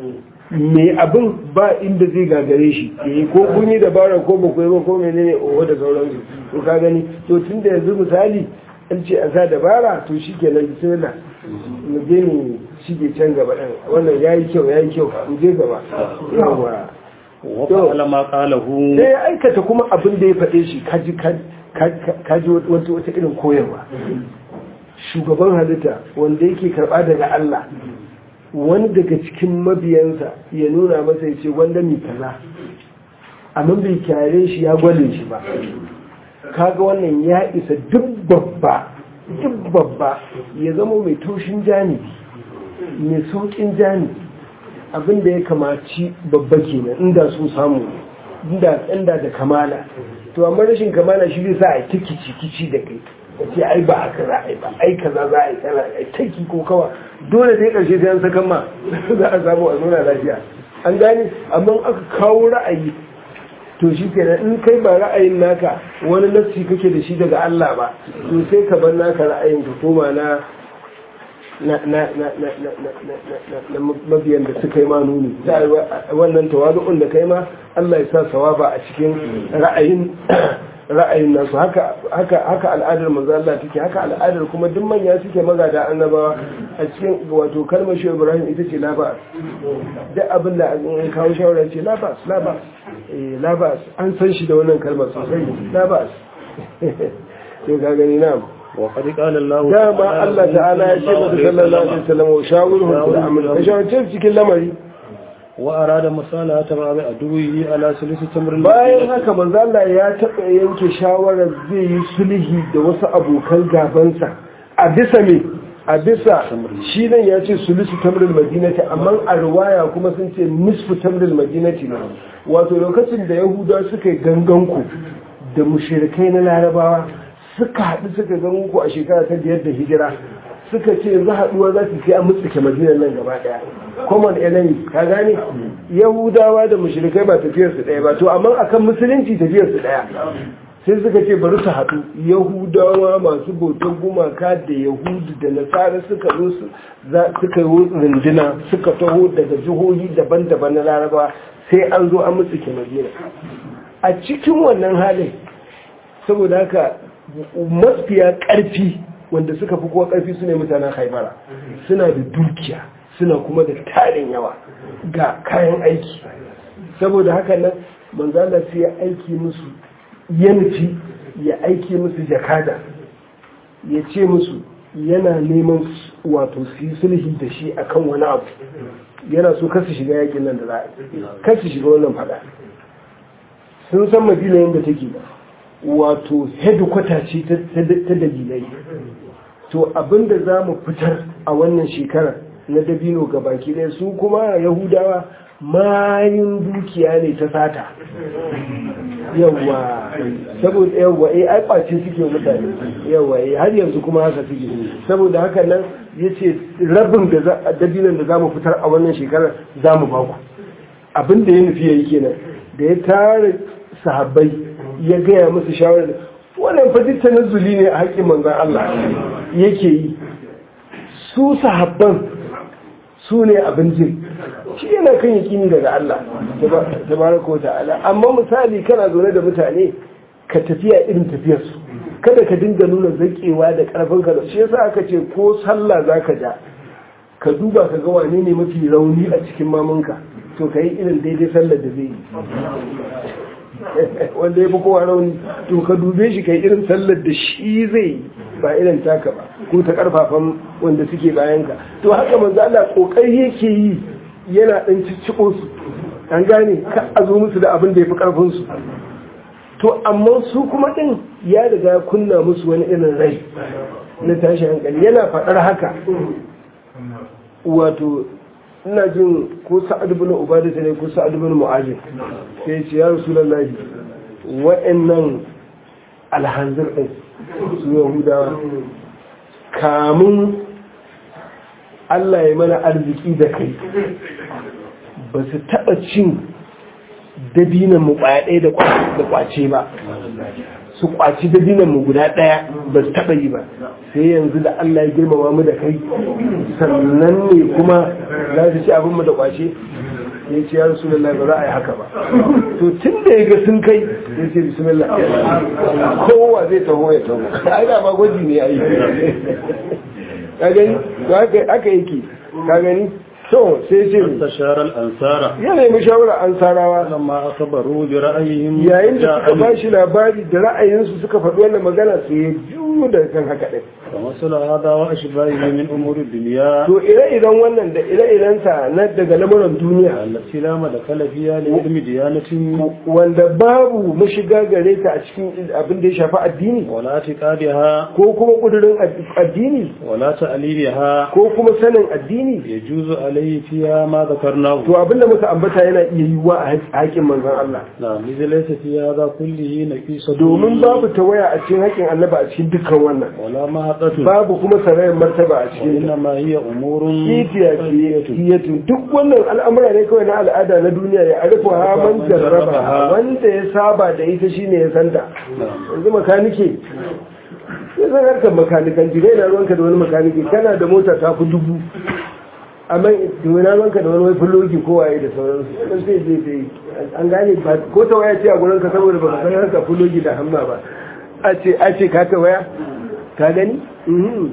mai abin ba inda zai gagare shi eh ko kun yi dabara ko ba ku yi ba ko menene oho da sauransu to ka gani to tun da yanzu misali an ce a sa dabara to shi kenan bismillah mu je mu shige can gaba ɗin wannan ya yi kyau ya yi kyau mu je gaba yawa وفعل ما قاله sai ya aikata kuma abin da ya faɗe shi kaji kaji wata wata irin koyarwa shugaban halitta wanda yake karɓa daga Allah wani daga cikin mabiyansa ya nuna masa ya ce wanda mai kaza amma bai kyare shi ya gwale shi ba kaga wannan ya isa duk babba duk babba ya zama mai taushin janibi mai saukin janibi abin da ya kamaci babba kenan inda sun samu inda inda da kamala to amma rashin kamala shi zai sa a ta kici kici da kai ka ce ai ba aka za a yi ba ai kaza za a yi kaza ai taki ko kawa dole dai karshe sai an sakan ma za a samu a zauna lafiya an gane amma aka kawo ra'ayi to shi kenan in kai ba ra'ayin naka wani nassi kake da shi daga Allah ba to sai ka bar naka ra'ayin ka koma na na na na na na na na na mabiyan da suka yi ma nuni wannan tawadu'un da kai ma Allah ya sa sawaba a cikin ra'ayin ra'ayin nasu haka haka haka al'adar manzo Allah take haka al'adar kuma duk manya suke magada annabawa a cikin wato kalmar shi Ibrahim ita ce labas duk abin da an kawo shawara ce labas labas eh labas an san shi da wannan kalmar sosai labas to ga gani na وقد قال الله dama Allah ta'ala ya ce masa sallallahu alaihi wasallam wa shawirhum fil amr ka shawarce cikin lamari وأراد مصالحة بعض عدوه على ثلث تمر bayan haka manzo Allah ya taɓa yanke shawarar zai yi sulhi da wasu abokan gabansa a bisa me a bisa shi nan ya ce sulusu tamril madinati amma a riwaya kuma sun ce nisfu tamril madinati ne wato lokacin da yahuda suka yi ganganku da mushrikai na larabawa suka haɗu suka ganganku a shekara ta biyar da hijira suka ce yanzu haɗuwa za su sai a mutsuke madinan nan gaba ɗaya common enemy ka gane yahudawa da mushrikai ba tafiyar su ɗaya ba to amma akan musulunci tafiyar su ɗaya sai suka ce bari su haɗu yahudawa masu bautar gumaka da yahudu da nasara suka zo su suka yi runduna suka taho daga jihohi daban-daban na laraba sai an zo an mutsuke madina a cikin wannan halin saboda haka mafiya ƙarfi wanda suka fi kowa ƙarfi su ne mutanen haibara suna da dukiya suna kuma da tarin yawa ga kayan aiki saboda haka nan manzala sai ya aiki musu yanci ya aiki musu jakada ya ce musu yana neman wato su yi sulhi da shi akan wani abu yana so kasu shiga yakin nan da za a kasu shiga wannan fada sun san madina yadda take wato headquarter ce ta dalilai to abinda za mu fitar a wannan shekarar na dabino ga baki ɗaya su kuma yahudawa mayin dukiya ne ta sata yawwa saboda yawwa eh ai kwace suke mutane yawwa eh har yanzu kuma haka suke saboda haka nan yace rabin da dabinon da zamu fitar a wannan shekarar zamu ba ku abin da ya nufi yayi kenan da ya tare sahabbai ya gaya musu shawarar wannan fa duk tanazzuli ne a haƙƙin manzon Allah yake yi su sahabban su ne abin jin shi yana kan yakini daga Allah tabaraka ta'ala amma misali kana zaune da mutane ka tafiya irin tafiyarsu kada ka dinga nuna zakewa da karfin ka shi yasa aka ce ko sallah zaka ja ka duba ka ga wane ne mafi rauni a cikin mamanka to ka yi irin daidai sallar da zai yi wanda ya fi kowa rauni to ka dube shi ka yi irin sallar da shi zai yi ba irin taka ba ko ta karfafan wanda suke bayanka to haka manzo Allah kokari yake yi yana dan cicciko su an gane ka a zo musu da abin da yafi karfin su to amma su kuma din ya riga kunna musu wani irin rai na tashi hankali yana faɗar haka wato ina jin ko sa'ad ibn ubadah ne ko sa'ad ibn mu'ajib sai ya ce ya rasulullahi wa'annan alhanzir din su yahudawa kamun Allah ya mana arziki da kai ba su taɓa cin dabinan mu ƙwaya ɗaya da ƙwace ba su ƙwaci dabinan mu guda ɗaya ba su taɓa yi ba sai yanzu da Allah ya girmama mu da kai sannan ne kuma za su ci abin mu da ƙwace ya ce ya rasu lallai ba za a yi haka ba to tun da ya ga sun kai ya ce bismillah kowa zai taho ya taho ai da ba gwaji ne ai ka gani to haka yake ka gani to sai ce استشار الأنصار ya nemi shawarar ansarawa لما أخبروا برأيهم yayin da suka جاء ba shi labari da ra'ayinsu suka faɗi wannan magana sai ya juyo daga kan haka ɗin ومثل هذا وأشباهه من أمور الدنيا to ire-iren wannan da ire-irensa na daga lamuran duniya التي لا مدخل فيها لعلم ديانة wanda babu mashiga gare ta a cikin abin da ya shafi addini ولا اعتقادها ko kuma kudurin ad- addini ولا تأليلها ko kuma sanin addini يجوز عليه فيها ما ذكرناه to abin da muka ambata yana iya yiwuwa a haƙƙin manzon Allah نعم إذا ليس في هذا كله نقيصة domin babu tawaya a cikin haƙƙin annaba a cikin dukkan wannan ولا مهقة babu kuma sarayin martaba a cikin ta وإنما هي أمور kitiya kiyatu duk wannan al'amura ne kawai na al'ada na duniya ya arifu ha man jarraba wanda ya saba da ita shine ya santa yanzu makanike sai zan harkar makanikan jirai na ruwanka da wani makanike kana da mota ta fi dubu amma na ruwanka da wani wai fulogi ko waye da sauransu sai sai zai zai an gane ba ko ta waya ce a gurinka saboda ba ka san harkar fulogi da hamma ba a ce a ce ka ta waya ka gani Mhm.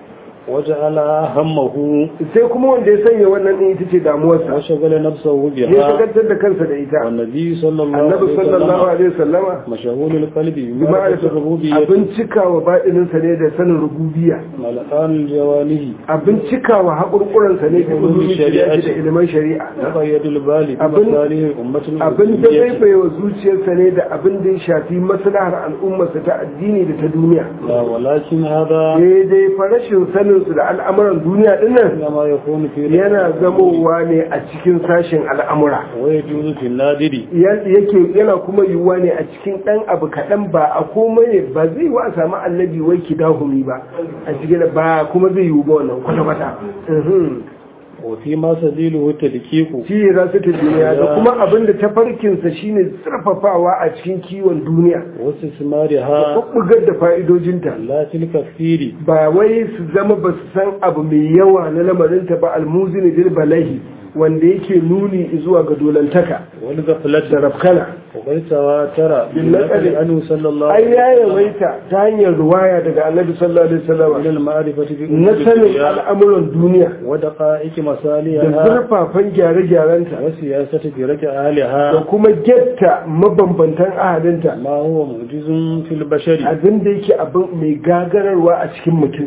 وجعل همه sai kuma wanda ya sanya wannan din ita ce damuwarsa وشغل نفسه ya بها shagaltar da kansa da ita والنبي صلى الله annabi عليه sallallahu وسلم alaihi wasallama مشغول القلب bi بمعرفة ma'arifa الربوبية abin cikawa baɗininsa ne da sanin rububiyya ملقان الجوانه abin cikawa haƙurƙuransa ne da ilimin shari'a da ilimin shari'a وقيد البال أبن- بمصالح أمة abin da zai الأمة bai wa zuciyarsa ne da abin da ya shafi maslahar al'ummarsa ta addini da ta duniya لا ولكن هذا daidai fa rashin saninsu da al'amuran duniya dinnan إنما يكون في yana zamowa ne a cikin sashen al'amura ويجوز في النادر Yan- yake yana kuma yiwuwa ne a cikin ɗan abu kaɗan ba a komai ne ba zai wa a samu annabi wai ki dahumi ba a cikin ba kuma zai yiwu ba wannan kwata-kwata Mhm. وفيما سبيله التدقيق shi ya su ta duniya da kuma abin da tafarkinsa shine zurfafawa a cikin kiwon duniya da واستثمارها ɓuɓɓugar da fa'idojinta لا في الكثير ba wai su zama ba su san abu mai yawa na lamarinta ba almuzini bil balahi wanda yake nuni zuwa ga dolantaka da والغفلة rafkana وقد تواتر بالنقل بالنقل عنه صلى الله ai عليه ya وسلم yawaita ta hanyar ruwaya daga annabi sallallahu alaihi من wasallam المعرفة na بأمور sanin الدنيا al'amuran duniya ودقائق da مصالحها zurfafan gyare-gyarenta وسياسة برك da أهلها kuma getta mabambantan ahalinta ما هو معجز في البشر abin da yake abin mai gagararwa a cikin mutum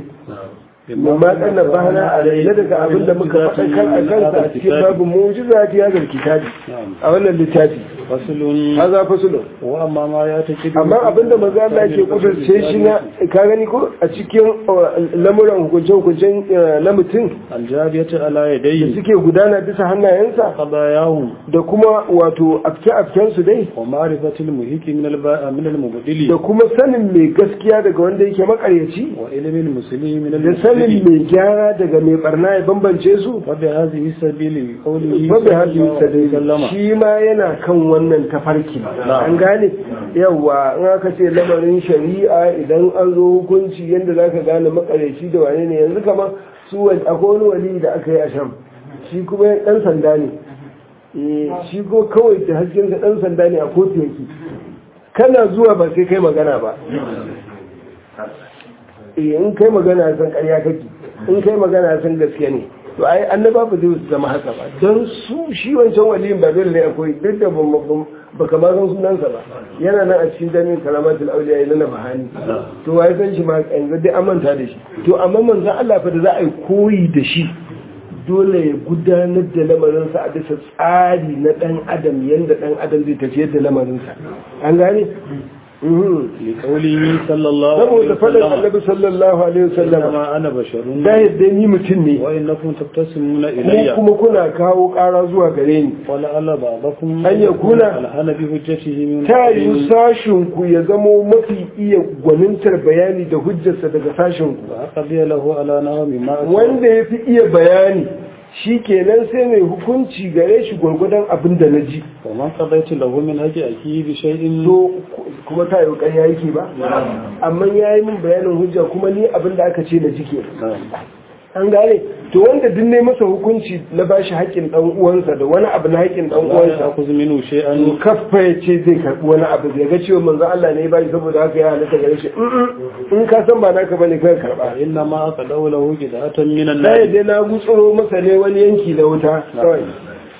mu ma kana bana a laila daga abin da muka faɗa kan a kansa a cikin babu mu'jiza ta yazar kitabi a wannan littafi فصل haza fasulu وأما ما يعتقد amma abin da manzo Allah yake kudurce shi na ka gani ko a cikin uh, lamuran hukunce-hukuncen uh, na mutum الجارية على da يديه suke gudana bisa hannayensa قضاياهم da kuma wato afke-afkensu dai ومعرفة المهيك من الب... من da المبدل kuma sanin mai gaskiya daga wanda yake makaryaci وعلم المسلم من da sanin المبدل mai gyara daga mai barna ya bambance su وبهذه السبيل قوله babu hajji الله عليه وسلم shi ma yana kan wannan tafarki an gane yawa in aka ce lamarin shari'a idan an zo hukunci yadda za ka gane makaryaci da wane ne yanzu kamar su wani akwai wani wali da aka yi a sham shi kuma dan sanda ne Eh, shi ko kawai da hasken ka dan sanda ne a kotu yake kana zuwa ba sai kai magana ba eh in kai magana san ƙarya kake in kai magana san gaskiya ne to ai annaba ba zai zama haka ba don su shi wancan waliyin ba dole ne akwai duk da ba ka ma san sunansa ba yana nan a cikin jami'in karamatul auliya yana na bahani to wai san shi ma yanzu dai an manta da shi to amma manzo Allah fa da za a yi koyi da shi dole ya gudanar da lamarinsa a bisa tsari na ɗan adam yadda ɗan adam zai tafiyar da lamarinsa an gane? لقوله صلى الله عليه saboda faɗin وسلم annabi sallallahu alaihi wasallam إنما أنا بشر da yadda ni mutum ne وإنكم تبتسمون mu إلي kuma kuna kawo ƙara zuwa gare ni ولعل بعضكم أن يكون ألحن بحجته من ta بعض. yi sashinku ya zamo mafi iya gwanintar bayani da hujjarsa daga sashinku فأقضي له على نوم ما أسمع. wanda ya fi iya bayani shi kenan sai mai hukunci gare shi gwargwadon abin da na ji ومن قضيت له من هجي أكيد بشيء so kuma ta yi ƙarya yake ba amma ya yi min bayanin hujja kuma ni abin da aka ce na ji ke نعم. an gane to wanda duk ne masa hukunci na bashi haƙƙin ɗan uwansa da wani abu na haƙƙin ɗan لا uwansa يأخذ منه to شيئا kaffa ya ce zai karɓi wani abu ya ga cewa manzo Allah ne ya bashi saboda haka ya halatta gare shi "Mm-mm, in ka san ba naka bane kai karɓa إنما أقضوا له جدعة من na النار yadda na gutsuro masa ne wani yanki na wuta kawai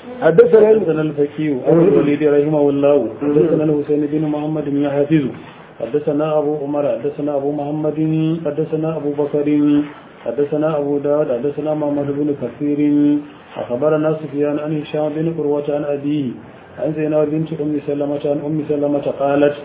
حدثنا حدثنا الفكي أبو الوليد رحمه الله حدثنا الحسين بن محمد بن حافظ حدثنا أبو عمر حدثنا أبو محمد حدثنا أبو بكر حدثنا أبو داود حدثنا محمد بن كثير أخبرنا سفيان عن هشام بن قروة عن أبيه عن زينب بنت أم سلمة عن أم سلمة قالت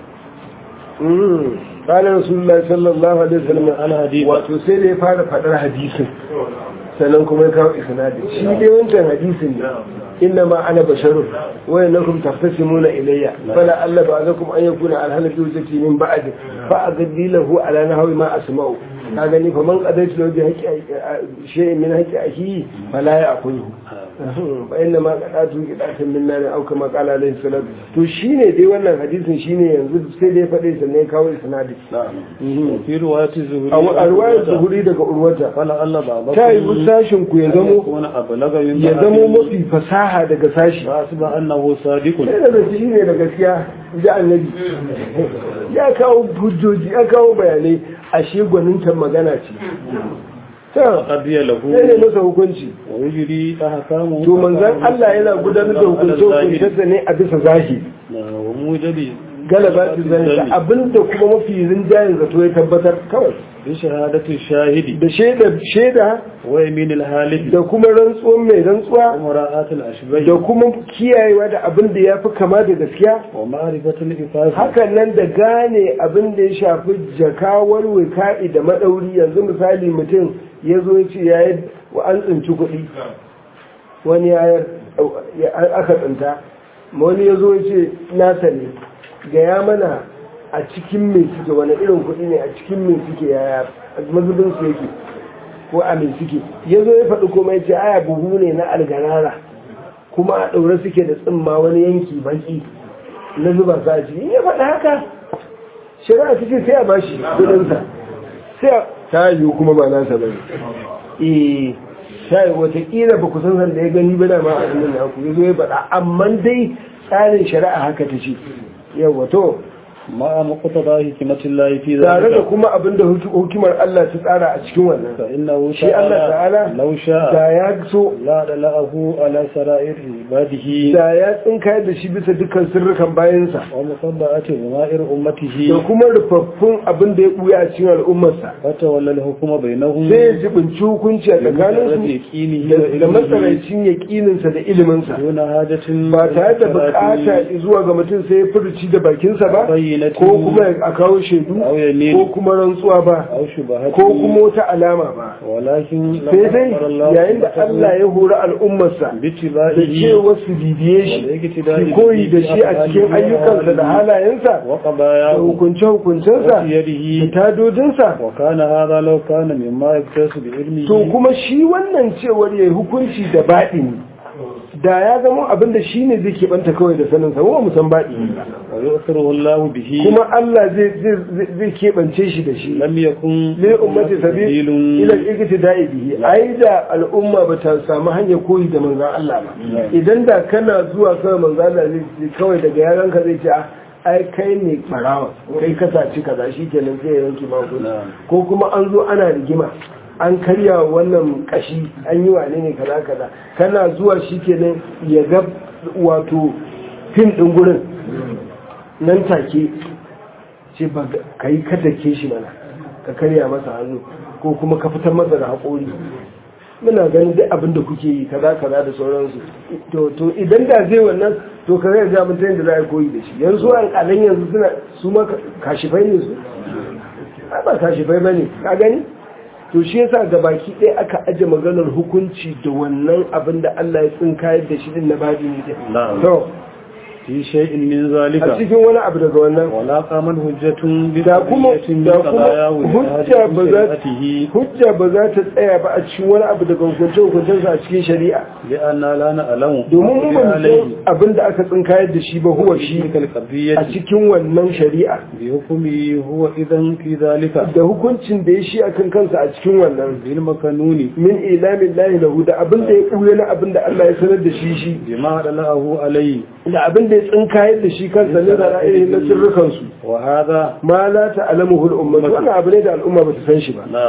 قال رسول الله صلى الله عليه وسلم الحديث wato sai da ya fara faɗar hadisin sannan kuma ya kawo isnadi shi dai wancan hadisin ne inna ma ana basharun wa innakum taftasimuna ilayya fala alla ba'dakum an yakuna alhala zawjati min ba'd fa agaddi lahu ala nahwi ma asma'u ka gani fa man qadaitu lahu bi haqqi shay'in min haqqi akhi fala ya'khudhu fa inna ma qadatu qidatan min nar aw kama qala alayhi salam to shine dai wannan hadisin shine yanzu sai dai faɗe sannan ya kawo isnadi في رواية الزهري a ruwayar zuhuri daga urwata فلا الله بعضكم ta yi sashin ku ya zamo يكون أبلغ من ya zamo mafi fasaha daga sashi فأصبح أنه صادق sai da shi ne da gaskiya ji annabi ya kawo hujjoji ya kawo bayanai ashe gwanintan magana ce ta قضي له sai ne masa hukunci ويجري أحكامه to manzan Allah yana gudanar da hukunce hukuncensa ne a bisa zahiri وموجب galaba su zai abinda kuma mafi rinjayen zato ya tabbatar kawai بشهادة الشاهد da shaida shaida ويمين الهالك da kuma rantsuwan mai rantsuwa ومراءة da الأشبه kuma kiyayewa da abin da ya fi kama da gaskiya ومعرفة الإفاظ hakan nan da gane abin da ya shafi jakawar wika'i da maɗauri yanzu misali mutum ya zo ya ce yayi wa an tsinci kuɗi wani yayar aka tsinta wani ya zo ya ce nasa ne gaya mana a cikin mai suke wani irin kuɗi ne a cikin mai suke yaya mazubin su yake ko a mai suke ya zo ya faɗi kuma ya ce aya buhu ne na algarara kuma a ɗaure suke da tsimma wani yanki baki na zuba sa a ciki in ya faɗi haka shari'a suke sai a bashi kudinsa sai a ta yiwu kuma ba nasa ba ne eh sai watakila ba ku san san da ya gani ba da ma a hannun na ku ya zo ya faɗa amma dai tsarin shari'a haka ta ce yawa to مع مقتضى حكمة الله في tare da ذلك kuma abin da hukimar Allah ta tsara a cikin wannan فإنه shi Allah ta'ala لو شاء da ya so لا دلأه على سرائر عباده da ya tsinkayar da shi bisa dukkan sirrukan bayansa ومطبعة ضمائر da أمته kuma rufaffun abin da ya buya a cikin al'ummarsa فتولى الحكم بينهم sai ya jibinci hukunci a tsakaninsu يقينه da matsarancin yaƙininsa da iliminsa دون حاجة ba tare da bukata zuwa ga mutum sai ya furuci da bakinsa ba بينة ko kuma a kawo shaidu أو يمين ko kuma rantsuwa ba أو شبهة ko kuma wata alama ba ولكن sai dai yayin da Allah ya hori al'ummarsa da باتباعه cewa su bibiye shi su koyi da shi a cikin ayyukansa da halayensa da وقضاياه hukunce-hukuncensa وسيره da tadodinsa وكان هذا لو كان مما يكتس بعلمه to kuma shi wannan cewar ya yi hukunci da baɗini da ya zama abin da shi ne zai keɓanta kawai da saninsa wa musan baɗini ba ويؤثره الله به kuma Allah zai zai- zai keɓance shi da shi لم يكن ne ummati sabi ila iktida'i bihi ai da al'umma ba ta samu hanyar koyi da manzon Allah ba idan da kana zuwa kawai manzon Allah zai ce kawai daga yaran ka zai ce ah, ai kai ne barawa kai ka saci kaza shikenan zai yanke ma hukunci. ko kuma an zo ana rigima an karya wannan kashi an yi wane ne kaza kaza kana zuwa shikenan ya ga wato fim din gurin nan take ce ba ka yi katake shi mana ka karya masa hannu ko kuma ka fitar masa da haƙori muna ganin duk abin da kuke yi kaza kaza da sauransu to to idan da zai wannan to ka zai ga mutum da za a koyi da shi yanzu an kalan yanzu suna su ma kashifai ne su ai ba kashifai bane ka gani to shi yasa ga baki ɗaya aka aje maganar hukunci da wannan abin da Allah ya tsinkayar da shi din na babi ne Na'am. to في شيء من a ذلك cikin wani abu daga wannan ولا قامت حجة da kuma بقضية da kuma hujja ba za شريعته hujja ba za ta tsaya ba a cikin wani abu daga hukunce hukuncensa a cikin shari'a لأن لا نعلم domin mu ba mu عليه san abin da aka tsinkayar da shi ba huwa shi تلك القضية a cikin wannan shari'a بحكمه هو إذن في ذلك da hukuncin da ya shi akan kansa a cikin wannan بالمكنون min ilamin lahi lahu da abin da ya ɓuya na abin da Allah ya sanar da shi shi بما دلأه عليه da abin da ya tsinkayar da shi kansa ne da ra'ayi na sirrukansu وهذا ma la ta'lamuhu al-ummah wannan abu ne da al'umma ba ta san shi ba نعم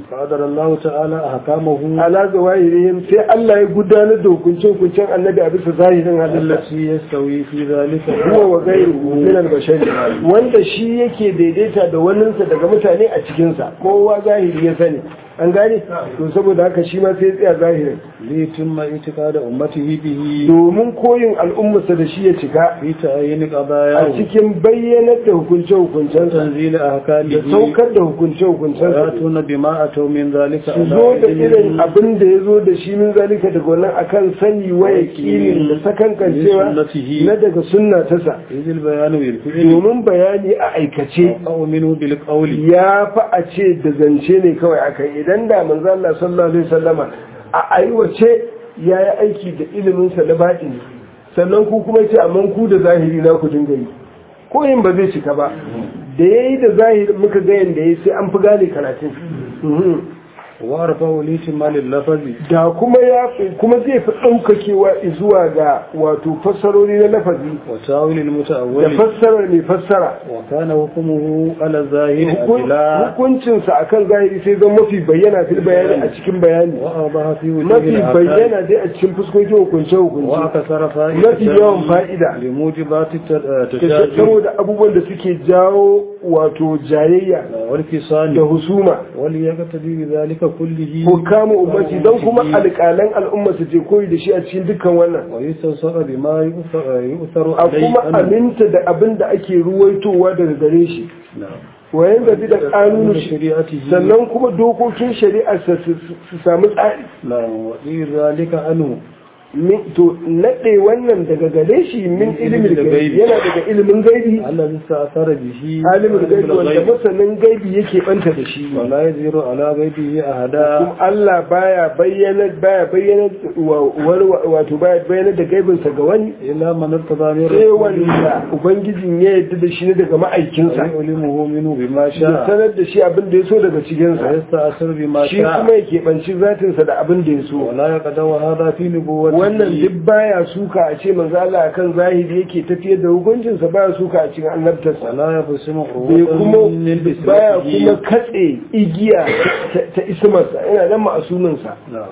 قدر الله تعالى أحكامه ala zawahirihim sai Allah ya gudanar da hukuncin hukuncin annabi a bisa zahirin halitta التي يستوي في ذلك huwa wa ghayruhu min al-bashari wanda shi yake daidaita da waninsa daga mutane a cikin sa kowa zahiri ya sani an gane to saboda haka shi ma sai ya tsaya zahirin ليتم اعتقاد أمته به domin koyin al'ummarsa da shi ya cika في تعيين a قضاياه cikin bayyanar da hukunce hukuncensa وتنزيل da أحكامه saukar da hukunce hukuncensa ويأتون بما أتوا من ذلك su zo da irin abin da ya zo da shi min zalika daga wannan akan sani wa yaqinin da sakankancewa na daga sunna ta sa إذ البيان بالفعل domin bayani a aikace أو منه بالقول ya fi a ce da zance ne kawai aka yi idan da manzo Allah sallallahu alaihi wasallama a aiwace ya yi aiki da ilimin sa na batini sannan ku kuma ce amma ku da zahiri na ku dinga yi ko yin ba zai cika ba da yayi da zahiri muka ga yanda yayi sai an fi gane karatun Mhm. وأرفع لإتمال اللفظ da kuma ya kuma zai fi ɗaukakewa zuwa ga wato fassarori na lafazi وتاويل da المتأول fassarar mai fassara وكان حكمه على الظاهر Hukun- أدلاء hukuncinsa akan zahiri sai zan mafi bayyana fil bayani a cikin bayani وأوضح في وجوه mafi الآثار bayyana dai a cikin fuskokin hukunce hukunce وأكثر mafi yawan فائدة fa'ida لموجبات التشاجر saboda abubuwan da suke jawo wato jayayya da والكسان husuma وليقتدي بذلك كله hukamu ummati don kuma alƙalan al'umma su je koyi da shi a cikin dukkan wannan ويستنصر بما يؤثر يؤثر a عليه kuma عنه. aminta da abin da ake ruwaitowa daga gare shi نعم wayan gabi da ƙanunu شريعته sannan kuma dokokin shari'ar sa su su samu tsari نعم وغير ذلك عنه min to nade wannan daga gare shi min ilimin gaibi yana daga ilimin gaibi الذي استأثر به alimin gaibi wanda masanin gaibi yake banta da shi ولا يظهر على غيبه أحدا kuma Allah baya bayyana baya bayyana wa- wa- wato baya bayyana da gaibinsa ga wani إلا من ارتضى من sai رسوله wanda ubangijin ya yarda da shi ne daga ma'aikinsa ويعلمه منه بما ya شاء sanar da shi abin da ya so daga cikinsa ويستأثر بما shi kuma شاء ya keɓanci zatinsa da abin da ya so ولا يقدر هذا في نبوته wannan duk baya suka a ce manzo Allah akan zahiri yake tafiyar da hukuncinsa baya suka a cikin annabtarsa ولا يقسم bai عروضا kuma من baya kuma بسرته katse igiya ta- ta ismarsa yana nan ma'asuminsa نعم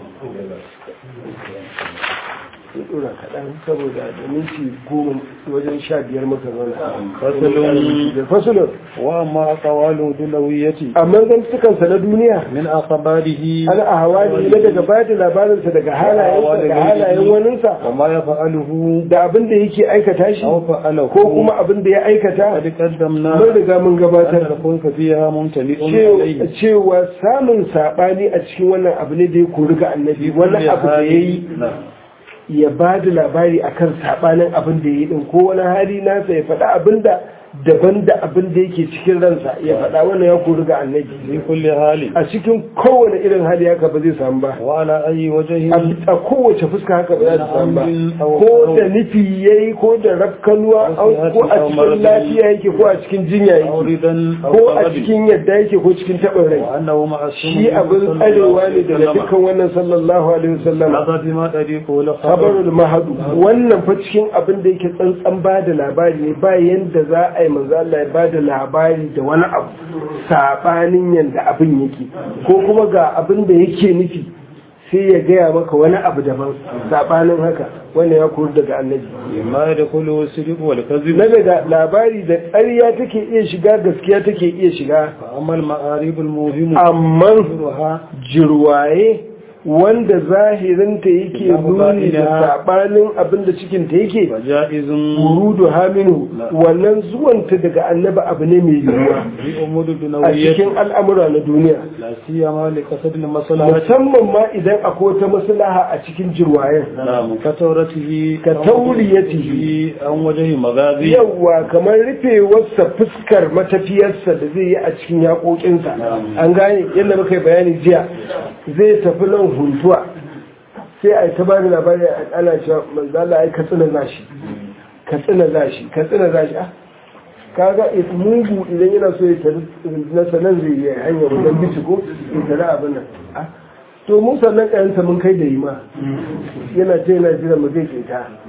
sun dora kaɗan saboda da minti goma wajen sha biyar muka zauna Fasalun. da fasulun وأما أقوال دلويته amma zantukansa na duniya من أخباره ana a hawali na daga ba da labarinsa daga halayensa daga halayen waninsa وما يفعله da abin da yake aikata shi أو فعله ko kuma abin da ya aikata قد قدمنا mun riga mun أن gabatar الخلق فيها ممتلئ cewa- عليه cewa samun saɓani a cikin wannan abu ne da ya kori ga annabi wani abu da ya yi نعم ya ba da labari akan saɓanin abin da ya yi ɗin ko wani hali nasa ya faɗa abin da daban da abin da yake cikin ransa ya faɗa wannan ya kori ga annabi في كل حال a cikin kowane irin hali haka ba zai samu ba وعلى أي وجه a a kowace fuska haka ba za ta samu ba ko da nufi ya yi ko da rafkanuwa au- ko a cikin lafiya yake ko a cikin jinya أو yake رضا أو ko a غضب cikin yadda yake ko cikin taɓin rai وأنه معصوم shi abin tsarewa ne daga dukkan wannan sallallahu alaihi wasallam هذا فيما طريقه لخبر khabarul mahadu wannan fa cikin abin da yake tsantsan ba da labari ne ba yanda za a yi manzo Allah ya ba da labari da wani abu sabanin yanda abin yake ko kuma ga abin da yake nufi sai ya gaya maka wani abu daban sabanin haka wannan ya kori daga annabi ما يدخله الصدق والكذب na daga labari da ƙarya take iya shiga gaskiya take iya shiga فأما المعارب الموهم amma ظهورها jirwaye wanda zahirinta yake nuni da sabanin abin da cikinta yake فجائز wurudu haminu wannan zuwanta daga annaba abu ne mai yiwuwa في أمور a الدنوية cikin al'amura na duniya لا سيما لقصد المصلحة musamman ma idan akwai wata maslaha a cikin jirwayen نعم كتورته كتوليته عن وجه مغازي yawwa kamar rufewarsa fuskar matafiyarsa da zai yi a cikin yaƙoƙinsa an gane yadda muka yi bayani jiya zai tafi nan huntuwa sai a yi ta bani labari ana cewa manzala ai katsina zashi katsina zashi katsina zashi ah kaga it mugu idan yana so ya tari na sanan zai yi hanyar wajen bici ko ya tari abin nan ah to mun sannan kayanta mun kai da yi ma yana ce yana jira mu zai keta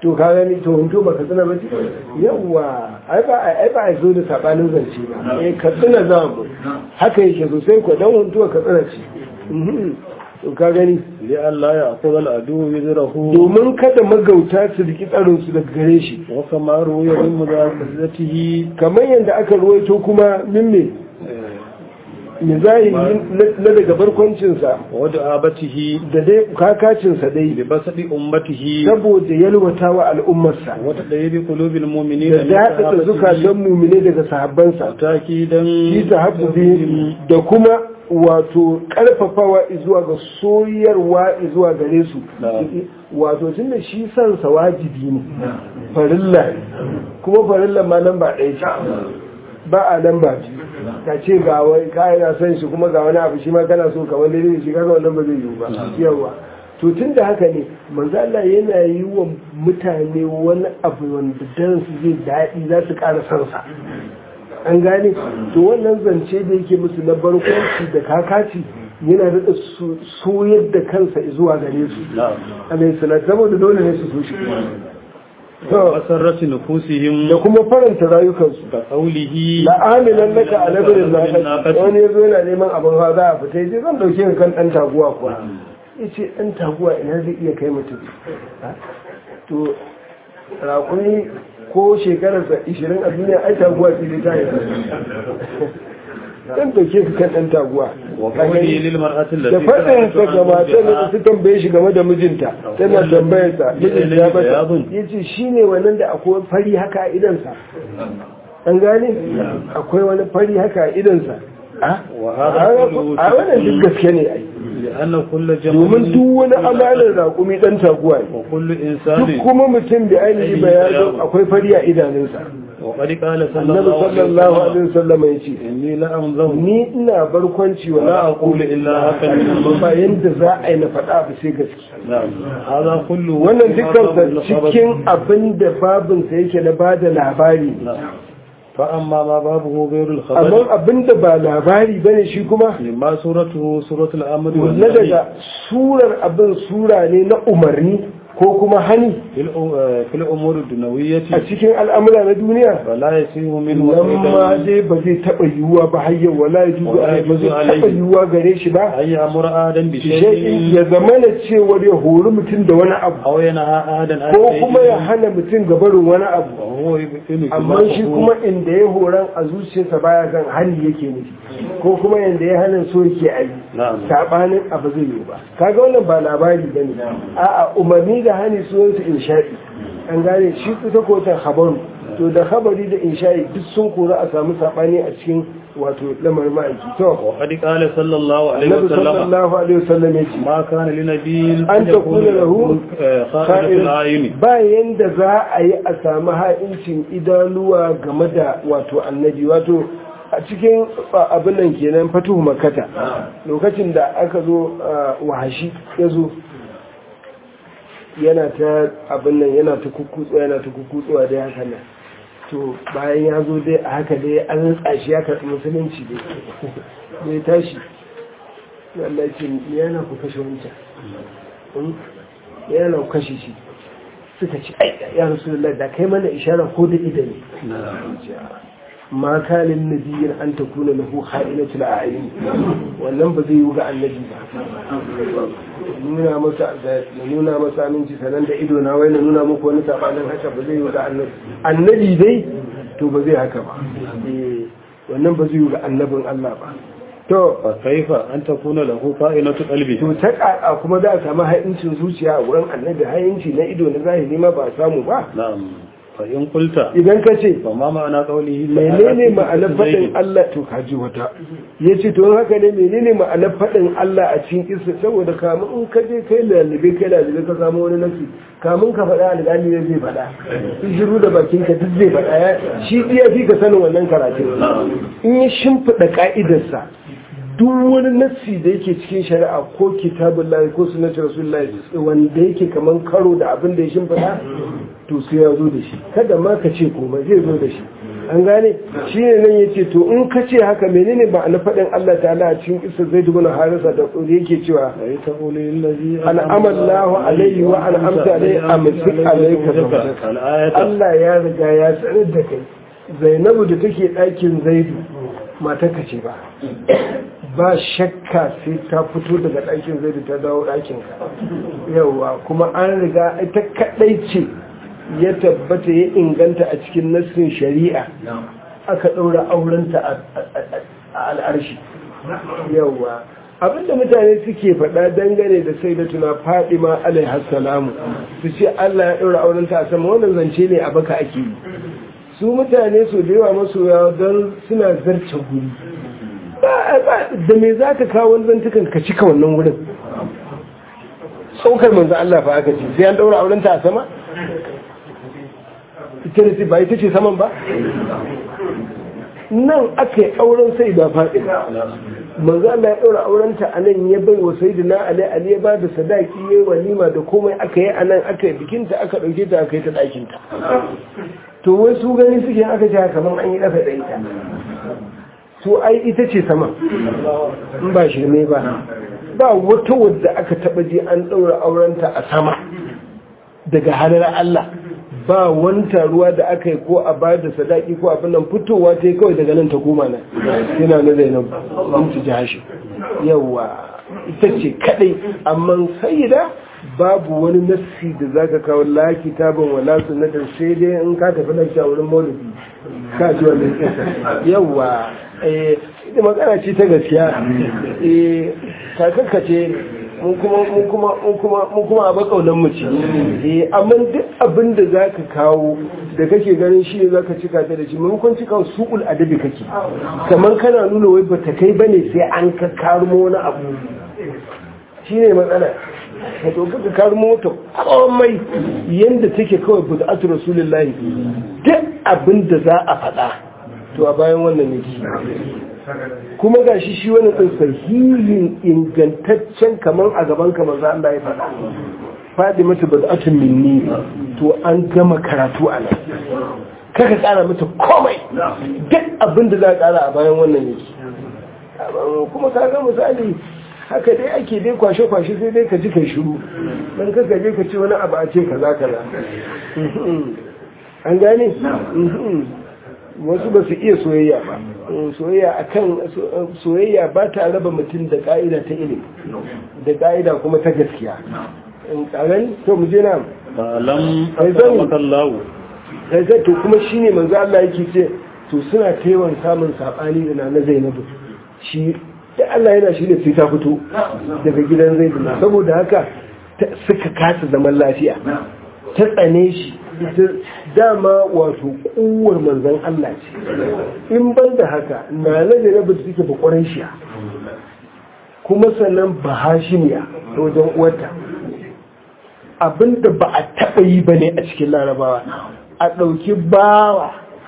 to ka gani to hunto ba ka tsina ba ce yawa ai ba ai ba ai zo da sabanin zance ba eh ka tsina za mu haka yake sosai ko dan hunto ka tsina ce Mhm. to ka gani li Allah ya aqul al adu wizrahu domin kada magauta su riki tsarin su daga gare shi wa kama ruya min mudazatihi kamar yadda aka ruwaito kuma min me mizahi na daga barkwancinsa wa da'abatihi da dai kakacinsa dai bi basadi ummatihi saboda yalwata wa al'ummarsa wa tadayyibi qulubil da mu'minina daɗaɗa zukatan mumine daga sahabbansa takidan shi sahabbi da kuma wato ƙarfafawa zuwa ga soyarwa zuwa gare su wato tun da shi sansa wajibi ne farilla ne kuma farilla ma nan ba ɗaya ce ba a nan ba biyu ka ce ga wai kayan na son shi kuma ga wani abu shi ma kana so kamar daidai da shi kaga wannan ba zai yiwu ba yawa to tun da haka ne manzo Allah yana yi wa mutane wani abu wanda dan su zai daɗi za su ƙara son sa an gane to wannan zance da yake musu na barkwanci da kakaci yana da soyar da kansa zuwa gare su alayhi salatu saboda dole ne su so shi wasarrati nufusihim da kuma faranta rayukansu ka qawlihi la'amilan naka a labirin naka wani ya zo yana neman abin hawa za a fita yace zan dauke ka kan dan taguwa kuwa yace dan taguwa ina zai iya kai mutum to raƙumi ko shekararsa 20 a duniya ai taguwa ce dai ta yi dan dauke ka kan dan taguwa wa qawlihi lil mar'ati da allati faɗin sa ga matan da su tambaye shi game da mijinta tana tambayar sa mijinta ya bata yace shine wannan da akwai fari haka a idansa an gane akwai wani fari haka a idansa a wa hadha kullu a wannan duk gaske ne ai لأن كل domin جمل duk wani amalar raƙumi ɗan taguwa ne وكل duk إنسان kuma mutum da ainihi bayanin akwai fari a idanunsa وقد قال صلى annabi الله عليه sallallahu وسلم alaihi wasallam ya ce إني لأنظر ni ina barkwanci wa la aqulu illa haka ba yanda za a yi na faɗa ba sai gaske نعم هذا كله wannan dukkan cikin abin da babinsa yake na bada labari ne نعم فأما ما بابه غير الخبر amma abin da ba labari bane shi kuma مما سورته سورة الأمر na والنهي daga surar abin sura ne na umarni ko kuma hani في الأ- في الأمور الدنيوية a cikin al'amura na duniya فلا يسيه منه nan ma أيضا dai ba zai taɓa yiwuwa ba har yau wala ya juzu Wala alai ba zai yajuzu taɓa alaihi. yiwuwa gare shi ba أن يأمر آدم shay'in بشيء ya zama na cewar ya hori mutum da wani abu أو ينهى آدم عن ko kuma ya شيء hana mutum ga barin wani abu وهو يبطل amma shi خلافه. kuma inda ya horan a zuciyarsa baya kan hali yake nufi ko kuma yanda ya hana so yake a yi نعم sabanin abu zai yi ba kaga wannan ba labari ba ne a'a umarni da hani sunansu insha'i an gane shi ita kotan habaru to da habari da insha'i duk sun kora a samu sabani a cikin wato lamarin ma'aiki to وقد قال صلى الله عليه annabi وسلم sallallahu alaihi wasallam yace ما كان لنبي an ta kula lahu خائنة الأعين ba yanda za a yi a samu ha'incin idanuwa game da wato annabi wato a cikin abin nan kenan fatuhu makata lokacin da aka zo wahashi ya zo yana ta abin nan yana ta kukutsuwa yana ta kukutsuwa dai haka nan to bayan ya zo dai a haka dai an tsashi ya karɓi musulunci dai dai tashi Allah ce yana ku kashe wancan yana ku kashe shi suka ce ai ya rasulullah da kai mana ishara ko da idani ma kalin nabiyin an ta kuna lahu kha'inatul a'yun wannan ba zai yi ga annabi ba nuna masa da nuna masa aminci sanan da ido na wai na nuna muku wani sabanin haka ba zai yi ga annabi annabi dai to ba zai haka ba eh wannan ba zai yi ga annabin Allah ba to فكيف أن تكون له خائنة قلبه to ta ƙaƙa kuma za a samu ha'incin zuciya a wurin annabi ha'inci na ido na zahiri ma ba a samu ba نعم فإن قلت idan ka ce فما معنى قوله menene ma'anar faɗin Allah to kaji wata ya ce to haka ne menene ma'anar faɗin Allah a cikin isa saboda kamun in ka je kai lalube kai lalube ka samu wani nasi kamun ka faɗa alƙali ne zai faɗa in shiru da bakin ka duk zai faɗa ya shi iya fi ka sanin wannan karatun in ya shimfiɗa ka'idarsa duk wani nassi da yake cikin shari'a ko kitabun lahi ko sunnati rasulullahi wanda yake kaman karo da abin da ya shimfiɗa to sai ya zo da shi kada ma ka ce komai zai zo da shi an gane shi ne nan ya ce to in ka ce haka menene ba na faɗin Allah ta'ala a cikin isa zai dubuna harisa da yake cewa al'amar lahu alaihi wa al'amta alaihi a mutum alaika Allah ya riga ya sanar da kai zainabu da take ɗakin zaidu mata ka ce ba ba shakka sai ta fito daga ɗakin zaidu ta dawo ɗakinka yauwa kuma an riga ita kaɗai ce ya tabbata ya inganta a cikin nassin shari'a aka ɗaura aurenta a al'arshi yauwa abinda mutane suke faɗa dangane da sai da tuna fadima alaihassalamu su ce allah ya ɗaura aurenta a sama wannan zance ne a baka ake yi su mutane su da yawa masoya don suna zarce guri da me za ka kawo wani zantukan ka cika wannan wurin saukar manzan Allah fa aka ce sai an ɗaura aurenta a sama ita da ba ita ce saman ba nan aka yi auren sai ba faɗi manzo Allah ya ɗaura aurenta a nan ya bai wa sayyidina Ali Ali ya ba da sadaki ya yi walima da komai aka yi a nan aka yi bikinta aka ɗauke ta aka yi ta ɗakinta to wai su gani suke aka ce kamar an yi ƙasa da ita to ai ita ce sama in ba shirme ba ba wata wadda aka taɓa je an ɗaura aurenta a sama daga halar Allah ba wani taruwa da aka yi ko a ba da sadaki ko abin nan fitowa ta yi kawai daga nan ta koma nan yana na zainab in ci jahashi yawa ita ce kadai amma sayyida babu wani nassi da zaka kawo la kitabun wala sunnatin sai dai in ka tafi nan a wurin maulidi ka ji wannan kisa yawa eh ita magana ce ta gaskiya eh kakakka ce mun kuma a bakaunan mu ce eh amma duk abin da zaka kawo da kake ganin shi ne zaka cika ta da shi maimakon cika su'ul adabi kake kamar kana nuna wai bata kai bane sai an ka karmo wani abu shine matsala ka to ka karmo ta komai yanda take kawai bid'atu rasulullahi duk abin da za a faɗa to a bayan wannan ne kuma ga shi shi wani ɗin sahihin ingantaccen kamar a gaban kamar za Allah ya faɗa faɗi mata ba za minni to an gama karatu a nan kaka ƙara mata komai duk abin da za a ƙara a bayan wannan yake kuma ka ga misali haka dai ake dai kwashe-kwashe sai dai ka ji kai shiru don kaka je ka ce wani abu a ce kaza kaza an gane wasu ba su iya soyayya ba soyayya akan soyayya ba ta raba mutum da ka'ida ta ilimi da ka'ida kuma ta gaskiya in kagan to mu je na alam asallahu sai sai to kuma shine manzo Allah yake ce to suna taiwan samun sabani da na Zainabu shi da Allah yana shi da sai ta fito daga gidan Zaidu saboda haka suka kasa zaman lafiya ta tsane shi dama wato kuwar manzan Allah ce in ban da haka na na da rabu da suke bakwaran shiya kuma sannan ba hashimiya ta wajen uwarta abinda ba a taɓa yi ba ne a cikin larabawa a ɗauki bawa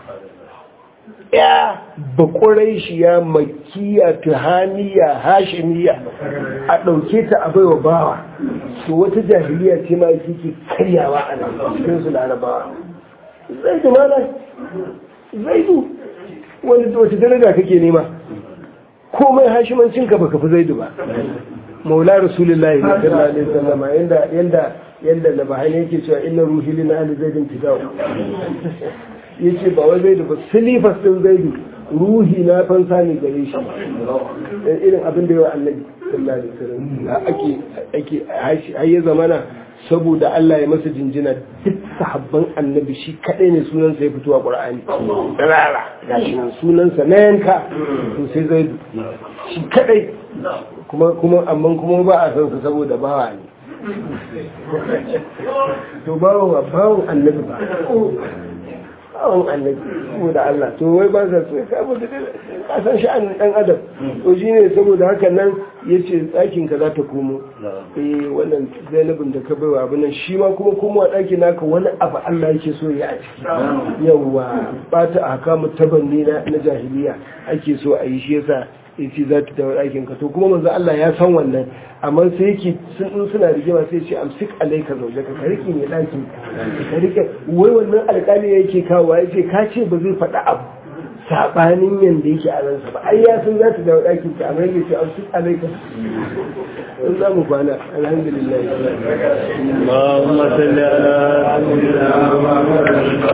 ya bakwaran shiya makiya tuhaniya hashimiya a ɗauke ta a baiwa bawa to wata jahiliya ce ma yake karyawa a nan cikin su larabawa zai da mana zai du wani wata daraja kake nema komai hashimancin ka baka fi zaidu ba maula rasulullahi ne sallallahu alaihi wasallam yanda yanda yanda da bahani yake cewa inna ruhi lina ali zaidin fidau yace ba wai zaidu ba silifas din zaidu ruhi na fansa ne gare shi irin abin da yawa annabi sallallahu alaihi wasallam ake ake har ya zamana saboda Allah ya masa jinjina duk sahabban annabi shi kadai ne sunansa ya fito a Qur'ani rara gashi nan sunansa na yanka to sai zai shi kadai kuma kuma amma kuma ba a san sa saboda bawa ne to bawa bawon annabi ba bawon annabi saboda Allah to wai ba sa so saboda ka san sha'anin dan adam to shine saboda haka nan yace tsakin ka za ta komo eh wannan Zainabin da ka baiwa abin nan shi ma kuma komo a ɗakin naka wani abu Allah yake so ya a ciki yawa ba ta ahkamu tabanni na na jahiliya ake so a yi shi yasa ya ce za ta dawo ɗakin ka to kuma manzo Allah ya san wannan amma sai yake sun in suna rigima sai ce amsik alaika zaujaka ka rike ne ɗakin ka rike wai wannan alƙali yake kawo ya ce ka ce ba zai faɗa abu sabanin yanda yake a ransa ba ai ya san za ta dawo ɗakin ka amma yake ce amsik alaika in za mu kwana alhamdulillah اللهم صل على سيدنا محمد